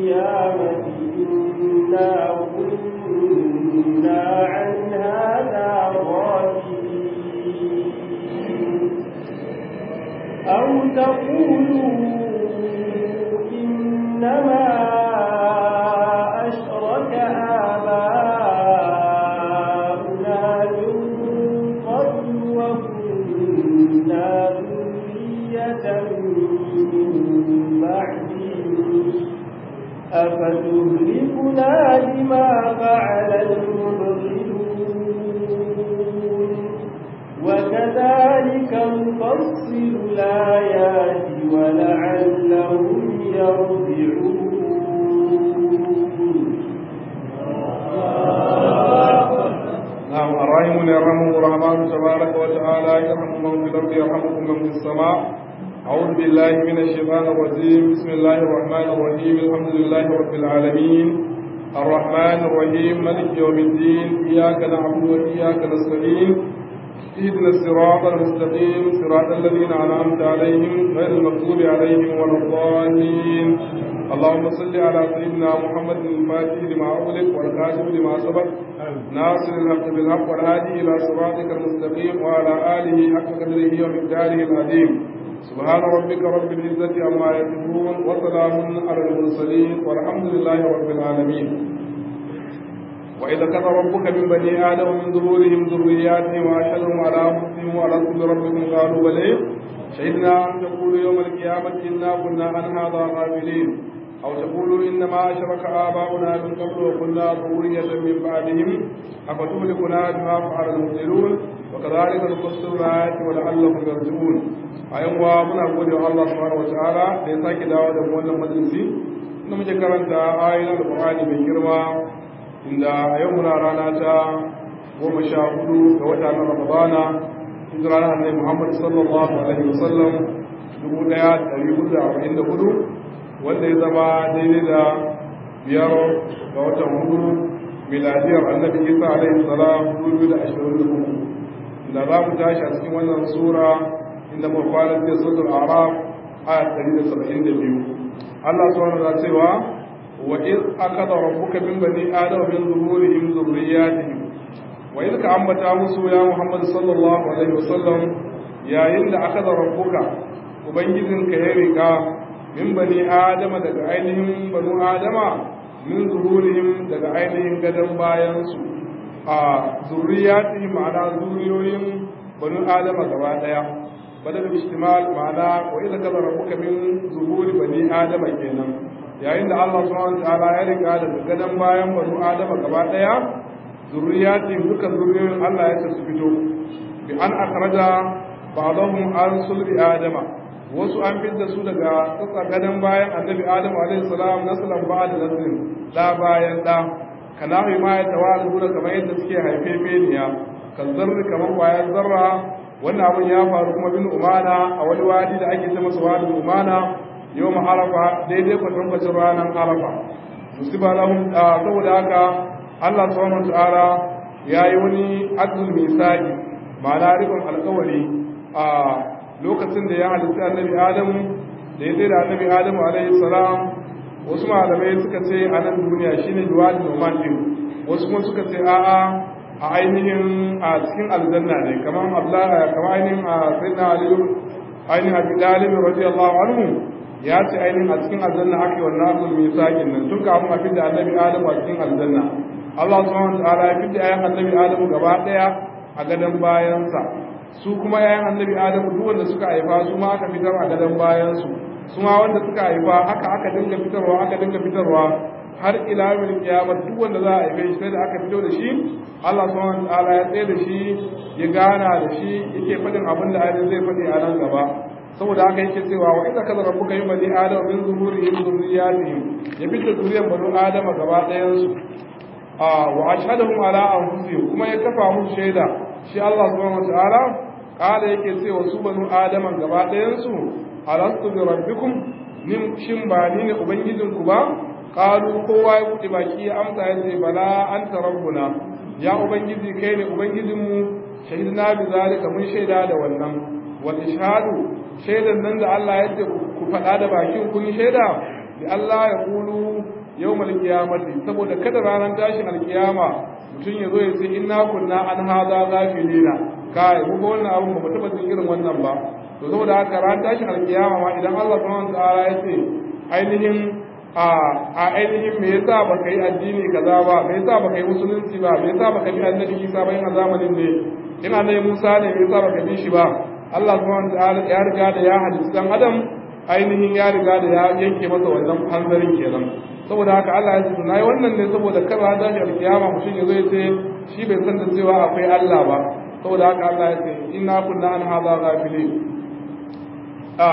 القيامة إنا كنا عن هذا غافلين أو تقولوا إنما أشرك آباؤنا من قبل وكنا ذرية من بعدهم أفتهلكنا بما فعل المبطلون وكذلك نفصل الآيات ولعلهم يرجعون نعم الراحمون يرحمهم الرحمن تبارك وتعالى يرحم من في الأرض يرحمكم من في السماء أعوذ بالله من الشيطان الرجيم بسم الله الرحمن الرحيم الحمد لله رب العالمين الرحمن الرحيم ملك يوم الدين إياك نعبد وإياك نستعين اهدنا الصراط المستقيم صراط الذين أنعمت عليهم غير المغضوب عليهم ولا الضالين اللهم صل على سيدنا محمد الفاتح لما أغلق والكاتب لما سبق ناصر الحق بالحق والهادي إلى صراطك المستقيم وعلى آله حق قدره ومقداره العظيم سبحان ربك رب العزة عما يصفون وسلام على المرسلين والحمد لله رب العالمين وإذا كان ربك من بني آدم من ظهورهم ذرياتهم وأشهدهم على أنفسهم وألست بربكم قالوا بلى شهدنا أن تقولوا يوم القيامة إنا كنا عن هذا غافلين أو تقولوا إنما أشرك آباؤنا من قبل وكنا ذرية من بعدهم أفتهلكنا بما فعل المبطلون وكذلك نفسر الآيات ولعلهم يرجعون أيوة من أقول الله سبحانه وتعالى ليساك دعوة مولى مجلسي إنما ذكرت آية القرآن من كرمه inda a yau muna rana ta goma sha hudu ga wata na ramadana hijira na annabi muhammad sallallahu alaihi wasallam dubu daya dari hudu da arba'in da hudu wanda ya zama daidai da biyar ga watan hudu miladiyar annabi isa alaihi salam dubu biyu da ashirin da uku inda za mu tashi a cikin wannan sura inda mu kwana da suratul araf aya ɗari da saba'in da biyu allah subhanahu wa ta'ala cewa وإذ أخذ ربك من بني آدم من ظهورهم ذرياتهم وإذ كأنبتا مسو يا محمد صلى الله عليه وسلم يا إن أخذ ربك وبنجزن كهرقا من بني آدم دقى عينهم بنو آدم من ظهورهم دقى عينهم قدم باينسو ذرياتهم على ذريوهم بنو آدم قبادا بدل الاجتمال معنا وإذا كذا ربك من ظهور بني آدم كينا yayin da Allah subhanahu wataala ya riga da gadan bayan banu Adama gaba daya zurriyatin duka zurriyoyin Allah ya su fito bi an akhraja ba'dahum an sulbi Adama wasu an fitta su daga tsatsa gadan bayan Annabi Adamu alaihi salam naslan ba'da naslin da bayan da kana mai ma ya tawalu da kamar yadda suke haife meniya kan zarri kamar kwayar zarra wannan abun ya faru kuma bin umana a wani wadi da ake ce masa wadi umana yau arafa daidai kwatankwacin ranar arafa musiba lahum saboda haka Allah subhanahu wataala ya yi wani adul misali ma'ana rikon alkawari a lokacin da ya halitta annabi adamu da ya zai da annabi adamu alaihi salam wasu malamai suka ce a nan duniya shine juwadi noman din wasu kuma suka ce a'a a ainihin a cikin aljanna ne kamar abdullahi kamar ainihin a sayyidina aliyu ainihin abi dalib radiyallahu anhu ya ce ainihin a cikin aljanna aka yi wannan abdul misakin nan tun kafin a fidda annabi adamu a cikin aljanna Allah subhanahu wa ta'ala ya fidda ayan annabi adamu gaba daya a gadon bayansa su kuma yayan annabi adamu duk wanda suka haifa su ma aka fitar a gadon bayansu su ma wanda suka haifa haka aka dinga fitarwa aka dinga fitarwa har ila yawmin kiyama duk wanda za a haife shi sai da aka fito da shi Allah subhanahu wa ta'ala ya tsaye da shi ya gana da shi yake faɗin abin da ainihin zai faɗi a nan gaba saboda haka yake cewa wa idza kadara rabbuka yin bani adam min zuhurihim zurriyatihim ya fitta zuriyar bani adama gaba ɗayan su a wa ashhadahum ala anfusihim kuma ya kafa musu shaida shi Allah subhanahu wataala kala yake cewa su bani adama gaba ɗayan su alastu bi rabbikum nin shin ba ni ne ubangijin ku ba qalu kowa ya buɗe baki ya amsa ya ce bala anta rabbuna ya ubangiji kai ne ubangijinmu shahidna bi zalika mun shaida da wannan wal ishhadu shaidan nan da Allah ya ce ku faɗa da bakin kun shaida bi Allah ya kulu yawmal qiyamati saboda kada ranar tashin alkiyama mutum ya zo ya ce inna kunna an hadha ghafilina kai mu ga wannan abun ba mu taba jin irin wannan ba to saboda haka ran tashin alkiyama ma idan Allah subhanahu wa ta'ala ya ce ainihin a a ainihin me yasa baka yi addini kaza ba me yasa baka yi musulunci ba me yasa baka bi annabi Isa ba a zamanin ne ina ne Musa ne me yasa baka bi shi ba Allah subhanahu wa ta'ala ya riga da ya halitta dan Adam ainihin ya riga da ya yanke masa wannan hanzarin kenan saboda haka Allah ya ce nayi wannan ne saboda kar ran tashi alkiyama mutum ya zo ya ce shi bai san da cewa akwai Allah ba saboda haka Allah ya ce inna kunna an hadha ghafilin a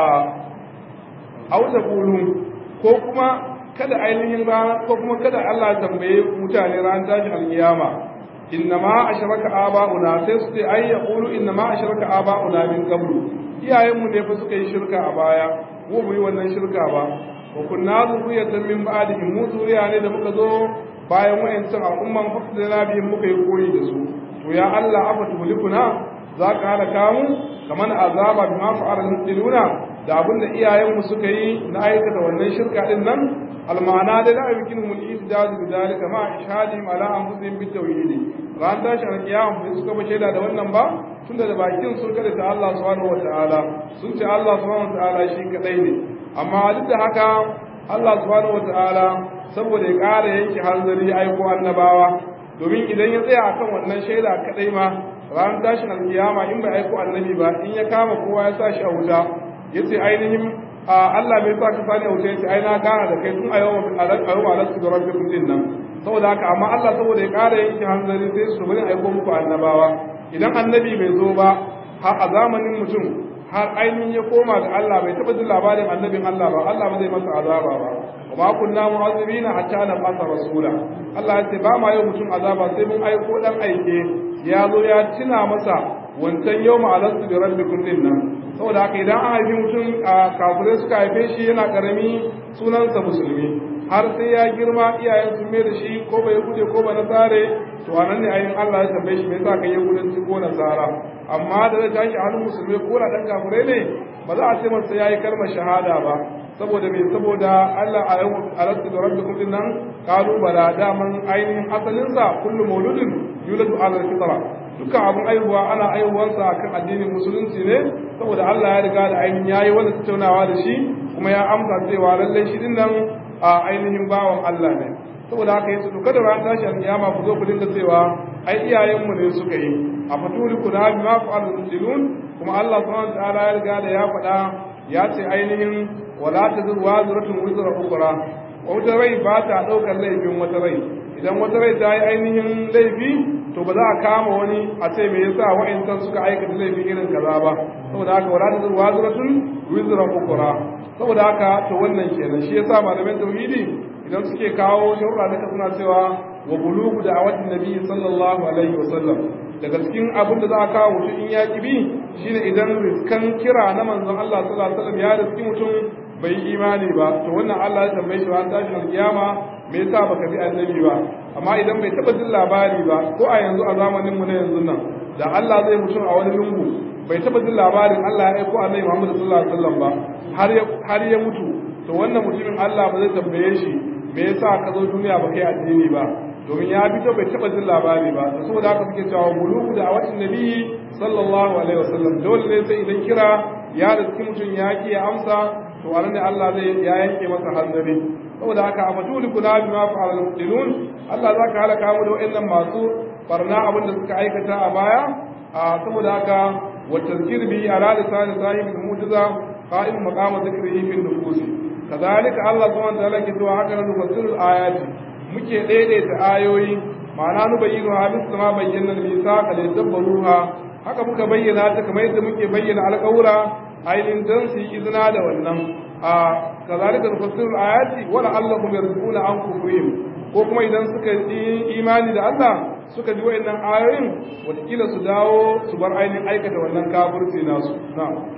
au taqulu ko kuma kada ainihin ran ko kuma kada Allah ya tambaye mutane ran tashi alkiyama innama ashraka aba'una sai su ce ai yaqulu innama ashraka aba'una min qablu iyayenmu ne fa suka yi shirka a baya mu mu yi wannan shirka ba wa kunna zuriyatan min ba'dihim mu zuriya ne da muka zo bayan wayancan al'umman fasdana bihim muka yi koyi da su to ya Allah afa tulikuna za ka halaka mu kamar azaba bima fa'ala mutiluna da abinda iyayenmu suka yi na aikata wannan shirka din nan almana da la yumkinu mun izdad bi dalika ma ishadi ala anfusihim bit tauhid ran tashi alkiyama bai suka ba shaida da wannan ba tunda da bakin sun kada ta Allah subhanahu wataala sun ce Allah subhanahu wataala shi kadai ne amma duk da haka Allah subhanahu wataala saboda ya ƙara yanke hanzari ya aiko annabawa domin idan ya tsaya akan wannan shaida kadai ma ran tashin alkiyama in bai aiko annabi ba in ya kama kowa ya sa shi a wuta yace ainihin Allah bai sa ka sani a wuta yace ai na gana da kai tun a yau a yau a lasu da rabbikum din nan saboda haka amma Allah saboda ya ƙara yanke hanzari sai su bari aiko muku annabawa idan annabi bai zo ba har a zamanin mutum har ainihin ya koma ga Allah bai taɓa jin labarin annabin Allah ba Allah ba zai masa azaba ba wa ma kunna mu'azzibina hatta na masa rasula Allah ya ce ba ma yau mutum azaba sai mun aiko dan aike ya zo ya tuna masa wancan yau ma alastu bi rabbikum din nan saboda haka idan an haifi mutum a kafirai suka haife shi yana karami sunansa musulmi har sai ya girma iyayen sun mai da shi ko bai gude ko ba nasare to anan ne ayin Allah ya tambaye shi me yasa kai yahudanci ko nasara amma da zai tashi hannun musulmi ko da dan kafirai ne ba za a ce masa yayi kalmar shahada ba saboda me saboda Allah a yau alastu da rabbikum din nan kalu bala daman ainihin asalin sa kullu mauludin yuladu ala fitra dukkan abun aihuwa ana aihuwansa kan addinin musulunci ne saboda Allah ya riga da ainihin yayi wanda tattaunawa da shi kuma ya amsa cewa lallai shi din nan a ainihin bawan Allah ne saboda haka yace to kada ran tashi alkiyama ku zo ku dinga cewa ai iyayenmu ne suka yi a faturi ku da bima fa'al mujilun kuma Allah subhanahu wa ta'ala ya riga da ya faɗa ya ce ainihin wala tazur waziratun wizra ukhra wata rai ba ta daukar laifin wata rai idan wata rai ta yi ainihin laifi to ba za a kama wani a ce me yasa wa'insan suka aikata laifin irin kaza ba saboda haka wala tazur waziratun wizra ukhra saboda haka to wannan kenan shi yasa malaman tauhidi idan suke kawo sharuɗa duka suna cewa wa bulugu da awatin nabi sallallahu alaihi wasallam daga cikin abin da za a kawo mutum in ya bi shine idan riskan kira na manzon Allah sallallahu alaihi wasallam ya riski mutum bai imani ba to wannan Allah ya tambaye shi ran tashin alkiyama me yasa baka bi annabi ba amma idan bai taba jin labari ba ko a yanzu a zamanin mu na yanzu nan da Allah zai mutum a wani lungu bai taba jin labarin Allah ya aiko annabi Muhammad sallallahu alaihi wasallam ba har ya har ya mutu to wannan mutumin Allah ba zai tambaye shi me yasa ka zo duniya ba kai addini ba domin ya fito bai taba jin labari ba da saboda haka suke cewa bulugu da awatin nabi sallallahu alaihi wasallam dole ne sai idan kira ya riski mutum ya ki ya amsa to a ne Allah zai ya yanke masa hanzari saboda haka a fatuli kula bi ma fa'al mutilun Allah zaka halaka mu da wayannan masu barna abin da suka aikata a baya a saboda haka wa tazkir bi ala lisan sahibul mu'jiza qa'im maqama dhikrihi fi nufusi kazalika Allah subhanahu wa ta'ala ke cewa haka nan nufassirul ayati muke daidaita ayoyi ma'ana nu bayyinu ha mislu ma bayyana al-misaqa li dabbaruha haka muka bayyana ta kamar yadda muke bayyana alƙawura ainihin dan su yi izina da wannan a kazalika nufassirul ayati wala allahum yarzuquna an kufrihim ko kuma idan suka yi imani da Allah suka ji wayannan ayoyin watakila su dawo su bar ainihin aikata wannan kafirci nasu na'am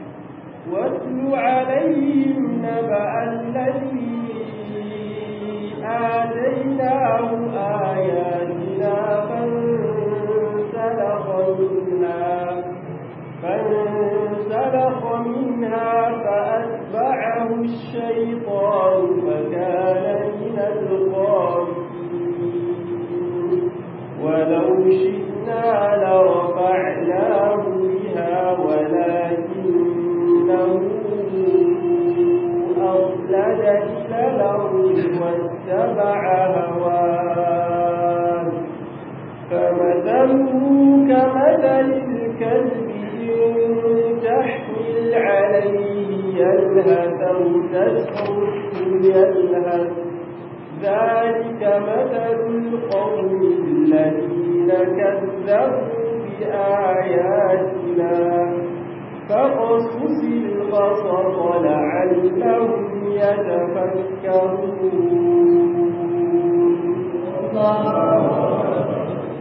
واتل عليهم نبأ الذي آتيناه آياتنا فانسلخ منها فانسلخ منها فأتبعه الشيطان الفرقان فكان من الغالبين ولو شئنا لرفعناه بها ولكنه أخلد إلى الأرض واتبع هواه فمثله كمثل الكلب إن تحمل عليه يلهث أو تتركه يلهث ذلك مثل القوم الذين كذبوا بآياتنا فقصص القصص لعلهم يتفكرون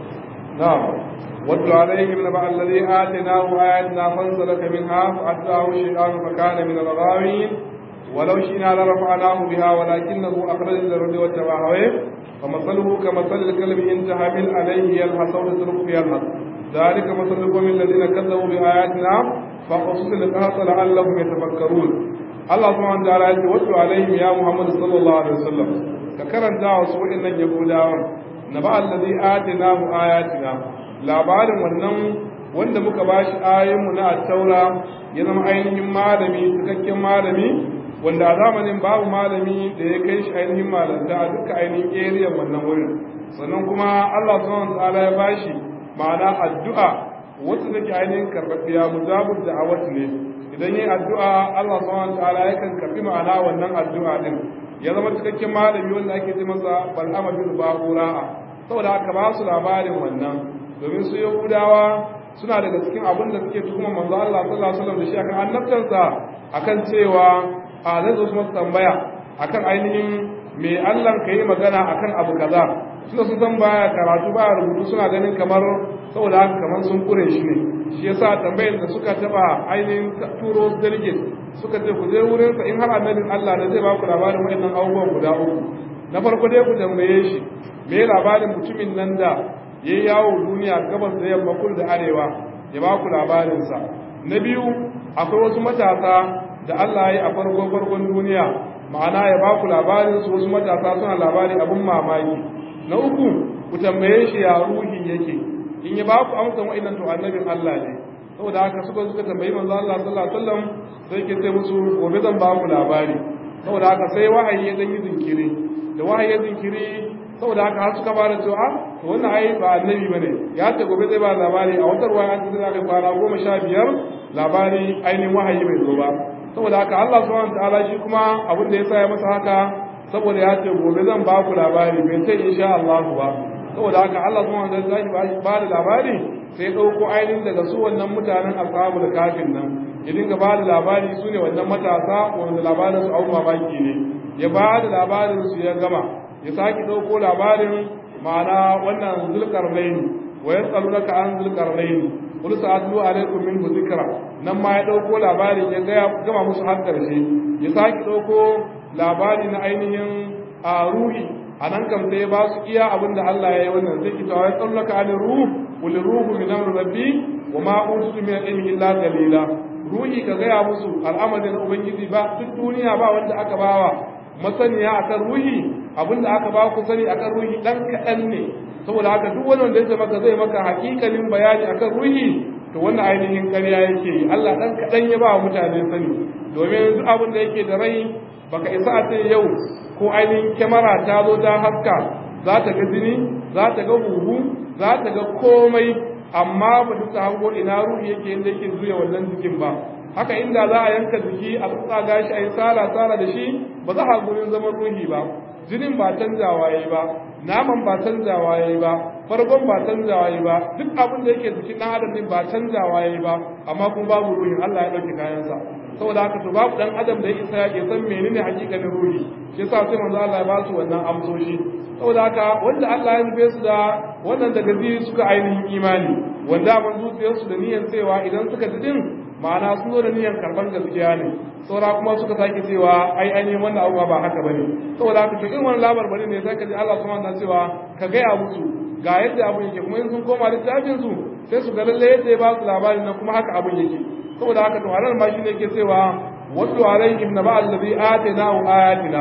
نعم واتل عليهم نبأ الذي آتيناه آياتنا فانسلك منها فأتبعه الشيطان فكان من الغاوين ولو شئنا لرفعناه بها ولكنه أخرج إلى الأرض واتبع هواه فمثله كمثل الكلب إن تحمل عليه يلهث أو تتركه يلهث ذلك مثل القوم الذين كذبوا بآياتنا فقصص القصص لعلهم يتفكرون الله سبحانه وتعالى يقول واتل عليهم يا محمد صلى الله عليه وسلم ككرنتا وسوء إن يقول نبأ الذي آتيناه آياتنا labarin wannan wanda muka bashi ayoyinmu na attaura ya zama ainihin malami cikakken malami wanda a zamanin babu malami da ya kai shi ainihin malanta a duka ainihin area wannan wurin sannan kuma Allah subhanahu ta'ala ya bashi ma'ana addu'a wacce take ainihin karɓaɓɓiya mujabud da'awat ne idan yi addu'a Allah subhanahu ta'ala yakan karɓi ma'ana wannan addu'a din ya zama cikakken malami wanda ake ce masa bal'ama bin ba'ura'a saboda haka ba su labarin wannan domin su yahudawa suna daga cikin abin da suke tuhuma manzo Allah sallallahu alaihi wasallam da shi akan annabtansa akan cewa a zai zo su masa tambaya akan ainihin me Allah ka yi magana akan abu kaza suna sun san baya karatu baya rubutu suna ganin kamar saboda haka kamar sun kure shi ne shi yasa tambayar da suka taba ainihin turo delegate suka ce ku je wurin sa in har annabin Allah ne zai ba ku labarin waɗannan abubuwan guda uku na farko dai ku tambaye shi me labarin mutumin nan da ya yawo duniya gabas da yamma kudu da arewa ya ba ku labarinsa na biyu akwai wasu matasa da Allah ya yi a farko farkon duniya ma'ana ya ba ku labarinsu wasu matasa suna labari abin mamaki na uku ku tambaye shi ya ruhi yake in ya ba ku amsa wa'annan to annabin Allah ne saboda haka suka suka tambayi manzo Allah sallallahu alaihi wasallam sai ke ce musu gobe zan ba ku labari saboda haka sai wahayi ya dan yi zinkiri da wahayi ya zinkiri saboda haka har suka fara cewa to wannan ai ba annabi bane ya ce gobe zai ba labari a wata ruwaya an tsira da kwana goma sha biyar labari ainihin wahayi bai zo ba saboda haka Allah subhanahu wataala shi kuma abin da ya sa ya masa haka saboda ya ce gobe zan ba ku labari bai ce insha Allah ba saboda haka Allah subhanahu wataala zai ba da labari sai ɗauko ainihin daga su wannan mutanen ashabu da kafin nan ya dinga ba da labari su ne wannan matasa wanda labarin su abu mamaki ne ya ba da labarin su ya gama ya sake ɗauko labarin ma'ana wannan zulkarnaini wa ya tsalu naka an zulkarnaini kul sa'atlu alaikum min zikra nan ma ya ɗauko labarin ya gama musu har ƙarshe ya sake ɗauko labari na ainihin a ruhi a nan kam sai ya ba su iya abin da Allah ya yi wannan zai kita wa ya tsalu naka an ruh kul ruhu min amri rabbi wa ma utitu min ilmi illa qalila ruhi ka gaya musu al'amarin ubangiji ba duk duniya ba wanda aka bawa masaniya akan ruhi abinda aka ba ku sani akan ruhi dan kaɗan ne saboda haka duk wani wanda ya maka zai maka hakikalin bayani akan ruhi to wannan ainihin ƙarya yake yi Allah dan kaɗan ya ba wa mutane sani domin duk abin da yake da rai baka isa a ce yau ko ainihin kyamara ta zo ta haska za ta ga jini za ta ga huhu za ta ga komai amma ba ta hango ina ruhi yake inda yake zuya wannan jikin ba haka inda za a yanka jiki a tsatsa gashi a yi tsara tsara da shi ba za a gurin zaman ruhi ba jinin ba canzawa yayi ba naman ba canzawa yayi ba farkon ba canzawa yayi ba duk abin da yake jikin dan adam din ba canzawa yayi ba amma kuma babu ruhin Allah ya dauke kayansa saboda haka to babu dan adam da ya isa ya san menene hakikanin ruhi shi yasa sai manzo Allah ya ba su wannan amsoshi saboda haka wanda Allah ya nufe su da wannan daga zai suka ainihin imani wanda man zuciyarsu da niyyar cewa idan suka ji din ma'ana sun zo da niyyar karban gaskiya ne saura kuma suka sake cewa ai ainihin wannan abubuwa ba haka bane saboda haka to irin wannan labar bane ne sai ka ji Allah subhanahu wa cewa ka gaya musu ga yadda abun yake kuma in sun koma littafin su sai su ga lalle yadda ya ba su labarin nan kuma haka abun yake saboda haka to halar ma shine yake cewa wasu alaihim na ba'al ladhi atainahu ayatina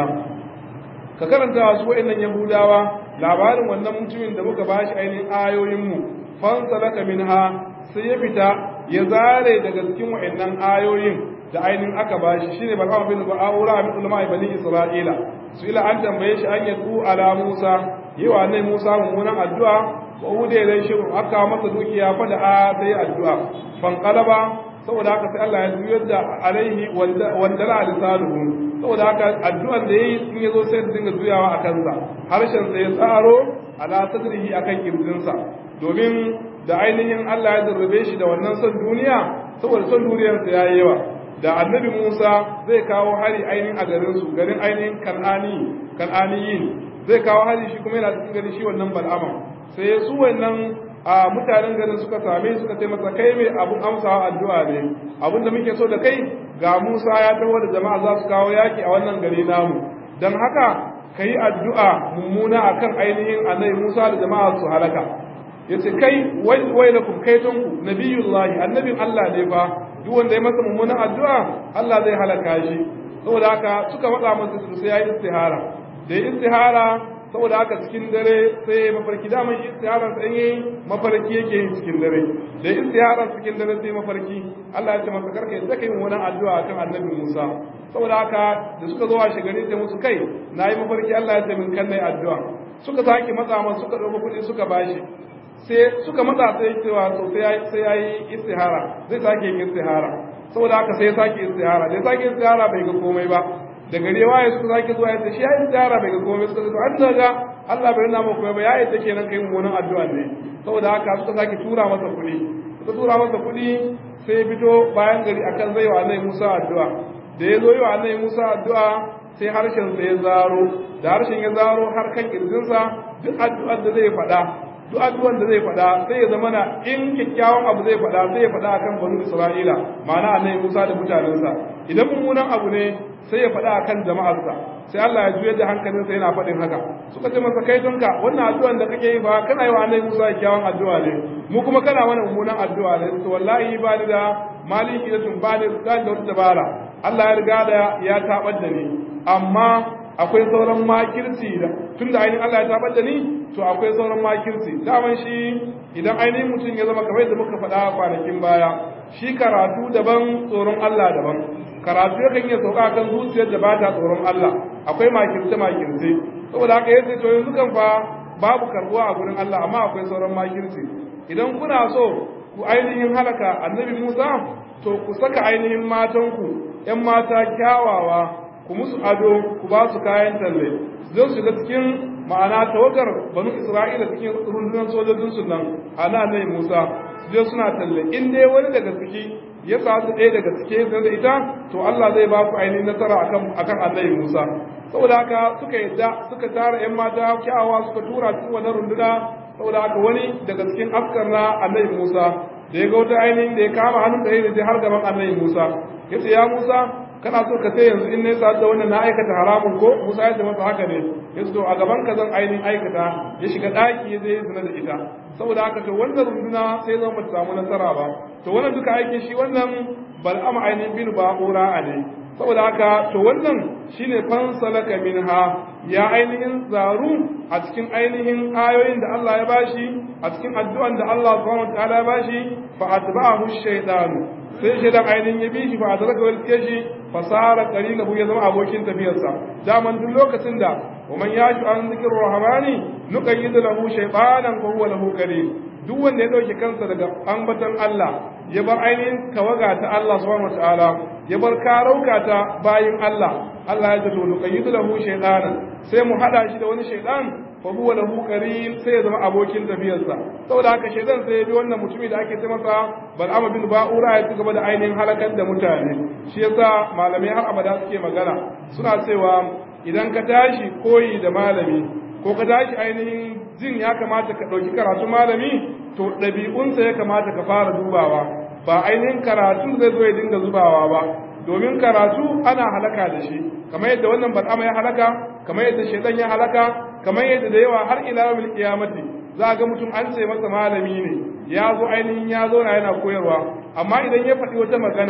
ka karanta su wa'annan yahudawa labarin wannan mutumin da muka bashi ainihin ayoyinmu fansalaka minha sai ya fita ya zare daga cikin wa'annan ayoyin da ainihin aka bashi shine bal'am bin ba'ura min ulama bani isra'ila su ila an tambaye shi an yadu ala musa yawa nai musa mummunan addu'a wa ude dai shi aka masa dukiya fa da a sai addu'a fan qalaba saboda haka sai Allah ya juyar da alaihi wanda la lisanuhu saboda haka addu'an da yayi in yazo sai dinga juyawa a kansa harshen sa ya tsaro ala sadrihi akan kirjinsa domin da ainihin Allah ya darbe shi da wannan son duniya saboda son duniyarsa yayi yawa da annabi Musa zai kawo hari ainihin a garin su garin ainihin kan'ani kan'aniyin zai kawo hari shi kuma yana cikin garin shi wannan bal'ama sai su wannan a mutanen garin suka same suka ce masa kai mai abun amsawa addu'a ne abin da muke so da kai ga Musa ya taho da jama'a za su kawo yaki a wannan gari namu dan haka kai addu'a mummuna akan ainihin annabi Musa da jama'a su halaka yace kai wai wai lakum kaitonku nabiyullahi annabin Allah ne fa duk wanda ya masa mummunan addu'a Allah zai halaka shi saboda haka suka faɗa masa su sai yayi istihara da istihara saboda haka cikin dare sai mafarki daman istiharar sa yayi mafarki yake yin cikin dare da istiharar cikin dare sai mafarki Allah ya ce masa karka yadda kai mummunan addu'a kan annabi Musa saboda haka da suka zo a shigari sai musu kai nayi mafarki Allah ya ce min kan nayi addu'a suka sake matsa masa suka dauko kuɗi suka bashi sai suka matsa sai cewa to sai ya yi istihara zai sake yin istihara saboda haka sai ya sake istihara da ya sake istihara bai ga komai ba da gare waye suka sake zuwa ya ce shi ya yi istihara bai ga komai suka ce an daga Allah bai nuna maka komai ba ya yadda kenan kai mummunan addu'a ne saboda haka suka sake tura masa kuɗi suka tura masa kuɗi sai ya fito bayan gari akan zai wa Annabi Musa addu'a da ya zo yi wa Annabi Musa addu'a sai harshen sa ya zaro da harshen ya zaro har kan kirjinsa duk addu'ar da zai faɗa duk addu'an da zai faɗa sai ya zama na in kyakkyawan abu zai faɗa sai ya faɗa akan banu Isra'ila ma'ana annabi Musa da mutanensa idan mummunan abu ne sai ya faɗa akan jama'arsa sai Allah ya juyar da hankalinsa yana faɗin haka suka ce masa kai donka wannan addu'an da kake yi fa kana yi wa annabi Musa kyakkyawan addu'a ne mu kuma kana mana mummunan addu'a ne to wallahi ba ni da maliki da tun ba ni da wata dabara Allah ya riga da ya tabar da ni amma akwai sauran makirci da tun da ainihin Allah ya tabar da ni to akwai sauran makirci daman shi idan ainihin mutum ya zama kamar da muka faɗa kwanakin baya shi karatu daban tsoron Allah daban karatu ya kan iya sauka kan zuciyar da ba ta tsoron Allah akwai makirce makirce saboda haka yace to yanzu kan fa babu karbuwa a gurin Allah amma akwai sauran makirci idan kuna so ku ainihin halaka annabi Musa to ku saka ainihin matanku ‘yan mata kyawawa ku musu ado ku ba su kayan talle zai shiga cikin ma'ana tawagar banu isra'ila cikin rundunar sojojin su nan ana nai musa je suna talle in dai wani daga ciki ya sa su ɗaya daga cike da ita to Allah zai ba ku ainihin nasara akan akan annabi Musa saboda haka suka yadda suka tara ƴan mata kyawawa suka tura cikin wannan runduna saboda haka wani daga cikin askar na annabi Musa da ya ga wata ainihin da ya kama hannun da ya har gaban annabi Musa yace ya Musa kana so ka sai yanzu in ne sa da wannan na aikata haramun ko Musa ya ce masa haka ne yace to a gaban ka zan ainihin aikata ya shiga daki ya je zina da ita saboda haka to wannan runduna sai zan bata samu nasara ba to wannan duka aikin shi wannan bal'ama ainihin bin ba'ura ne saboda haka to wannan shine fansalaka minha ya ainihin zaru a cikin ainihin ayoyin da Allah ya bashi a cikin addu'an da Allah subhanahu wa ta'ala ya bashi fa atba'ahu shaytanu sai shaidan ainihin ya bi shi fa adraka wal kashi fa sara qarinahu ya zama abokin tafiyarsa daman duk lokacin da wa man yashu an zikir rahmani nuqayyid lahu shaytanan fa huwa lahu qarin duk wanda ya dauke kansa daga ambatan Allah ya bar ainihin tawaga ta Allah subhanahu wataala ya bar karauka ta bayin Allah Allah ya zato nuqayyid lahu shaytanan sai mu hada shi da wani shaytan fa huwa lahu qarin sai ya zama abokin tafiyarsa saboda haka shaytan sai ya bi wannan mutumi da ake ce masa bal'ama bin ba'ura ya ci gaba da ainihin halakar da mutane shi yasa malamai har abada suke magana suna cewa idan ka tashi koyi da malami ko ka tashi ainihin jin ya kamata ka ɗauki karatu malami to ɗabi'unsa ya kamata ka fara dubawa ba ainihin karatu zai zo ya dinga zubawa ba domin karatu ana halaka da shi kamar yadda wannan bal'ama ya halaka kamar yadda shaitan ya halaka kamar yadda da yawa har ila yawmil qiyamati za ga mutum an ce masa malami ne ya zo ainihin ya zo na yana koyarwa amma idan ya faɗi wata magana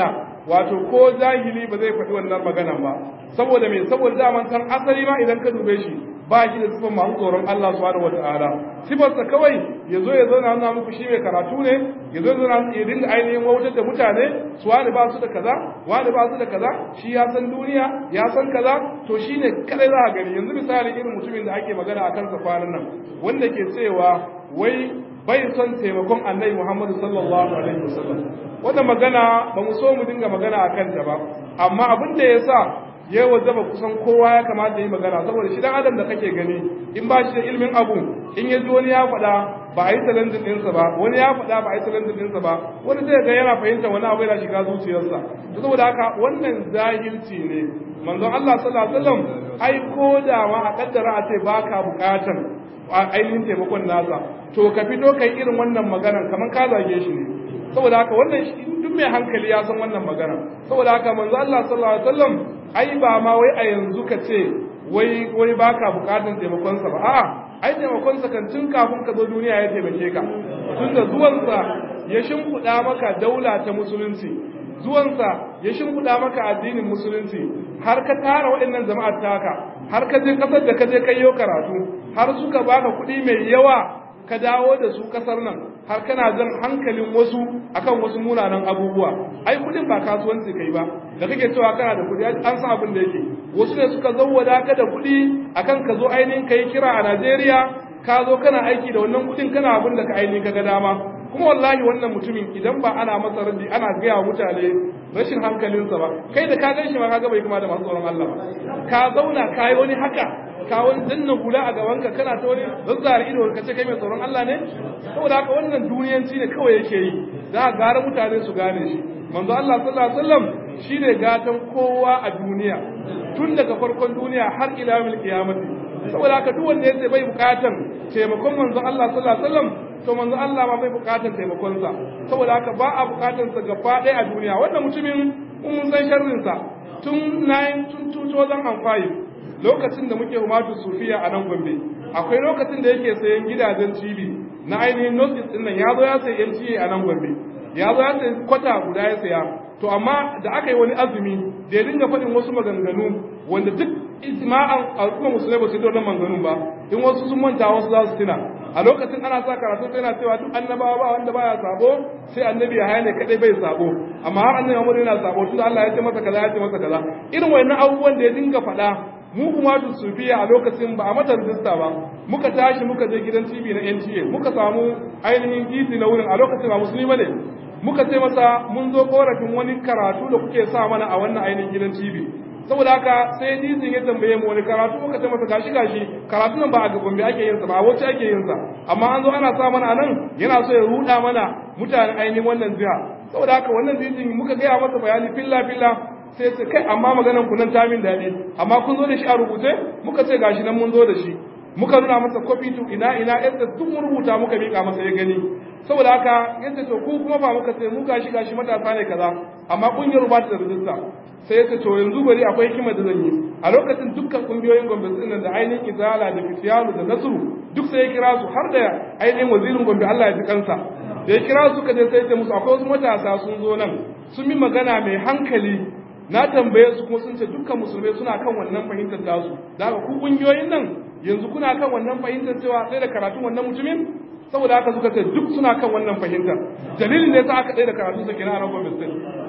wato ko jahili ba zai faɗi wannan maganan ba saboda me saboda daman san asali ma idan ka dube shi ba shi da sifar masu tsoron Allah subhanahu wataala sifarsa kawai ya zo ya zauna nuna muku shi mai karatu ne ya zo ya zauna ya dinga ainihin wautar da mutane su wani ba su da kaza wani ba su da kaza shi ya san duniya ya san kaza to shi ne kadai za a gani yanzu misali irin mutumin da ake magana a kansa kwanan nan wanda ke cewa wai bai son taimakon annabi Muhammadu sallallahu alaihi wasallam wannan magana ba mu so mu dinga magana a kanta ba amma abin da ya sa ya wajaba kusan kowa ya kamata yi magana saboda shi dan adam da kake gani in ba shi da ilimin abu in ya ji wani ya faɗa ba a yi talentin ɗinsa ba wani ya faɗa ba a yi talentin ɗinsa ba wani zai ga yana fahimta wani abu yana shiga zuciyarsa to saboda haka wannan jahilci ne manzon Allah sallallahu alaihi wasallam ai ko da ma a kaddara a ce baka bukatan ainihin taimakon nasa to ka fito kai irin wannan maganar kamar ka zage shi ne saboda haka wannan duk mai hankali ya san wannan magana saboda haka manzo Allah sallallahu alaihi wasallam ai ba ma wai a yanzu ka ce wai wai baka bukatun taimakon sa ba a'a ai taimakon sa kan tun kafin ka zo duniya ya taimake ka tunda zuwan sa ya shimfiɗa maka daula ta musulunci zuwan sa ya shimfiɗa maka addinin musulunci har ka tara waɗannan jama'ar taka har ka je kasar da ka je kai karatu har suka baka kuɗi mai yawa ka dawo da su kasar nan har kana jan hankalin wasu akan wasu munanan abubuwa ai kudin ba kasuwanci kai ba da kake cewa kana da kudi an san abin da yake wasu ne suka zawwada ka da kudi akan ka zo ainihin kai kira a Najeriya ka zo kana aiki da wannan kudin kana abin da ka ainihin kaga dama kuma wallahi wannan mutumin idan ba ana masa raddi ana gaya mutane rashin hankalinsa ba kai da ka gan shi ma kaga bai kuma da masu tsoron Allah ba ka zauna ka yi wani haka ka wani danna hula a gabanka kana ta wani zazzara ido ka ce kai mai tsoron Allah ne saboda haka wannan duniyanci ne kawai yake yi za a gara mutane su gane shi manzo Allah sallallahu alaihi wasallam shine gatan kowa a duniya tun daga farkon duniya har ila yawmil qiyamati saboda haka duk wanda yace bai bukatan taimakon manzo Allah sallallahu alaihi wasallam to manzo Allah ma bai bukatan taimakon sa saboda haka ba a bukatan sa gaba ɗaya a duniya wannan mutumin mun san sharrin sa tun 2005 lokacin da muke humatu sufiya a nan gombe akwai lokacin da yake sayan gidajen cibi na ainihin notice din nan ya zo ya sayi NTA a nan gombe ya zo ya sayi kwata guda ya saya to amma da aka yi wani azumi da ya dinga faɗin wasu maganganu wanda duk ijma'an al'umma musulmai ba su yi wannan maganganun ba in wasu sun manta wasu za su tuna a lokacin ana sa karatu sai yana cewa duk annabawa ba wanda baya sabo sai annabi ya ne kadai bai sabo amma har annabi Muhammad yana sabo tunda Allah ya ce masa kaza ya ce masa kaza irin wayannan abubuwan da ya dinga faɗa mu kuma da sufiya a lokacin ba a mata rijista ba muka tashi muka je gidan TV na NTA muka samu ainihin gizi na wurin a lokacin ba musulmi ne muka ce masa mun zo korafin wani karatu da kuke sa mana a wannan ainihin gidan TV saboda haka sai dizin ya tambaye mu wani karatu muka ce masa gashi gashi karatu nan ba a gombe ake yin sa ba a wacce ake yin sa amma an zo ana sa mana anan yana so ya ruda mana mutanen ainihin wannan jiha saboda haka wannan dizin muka gaya masa bayani filla filla sai ce kai amma maganan ku nan ta min daɗi amma kun zo da shi a rubuce muka ce gashi nan mun zo da shi muka nuna masa copy to ina ina yadda duk mun rubuta muka mika masa ya gani saboda haka yadda to ku kuma ba muka ce mu gashi gashi matasa ne kaza amma kungiyar ba ta da rijista sai ya ce to yanzu bari akwai hikima da zan yi a lokacin dukkan kungiyoyin gombe din da ainihin izala da fitiyanu da nasru duk sai ya kira su har da ainihin wazirin gombe Allah ya ji kansa da ya kira su ka je sai ya ce musu akwai wasu matasa sun zo nan sun yi magana mai hankali na tambaye su kuma sun ce dukkan musulmai suna kan wannan fahimtar tasu da haka ku kungiyoyin nan yanzu kuna kan wannan fahimtar cewa sai da karatun wannan mutumin saboda haka suka ce duk suna kan wannan fahimtar dalilin ne sa aka tsaye da karatu sa kenan a nan gwamnati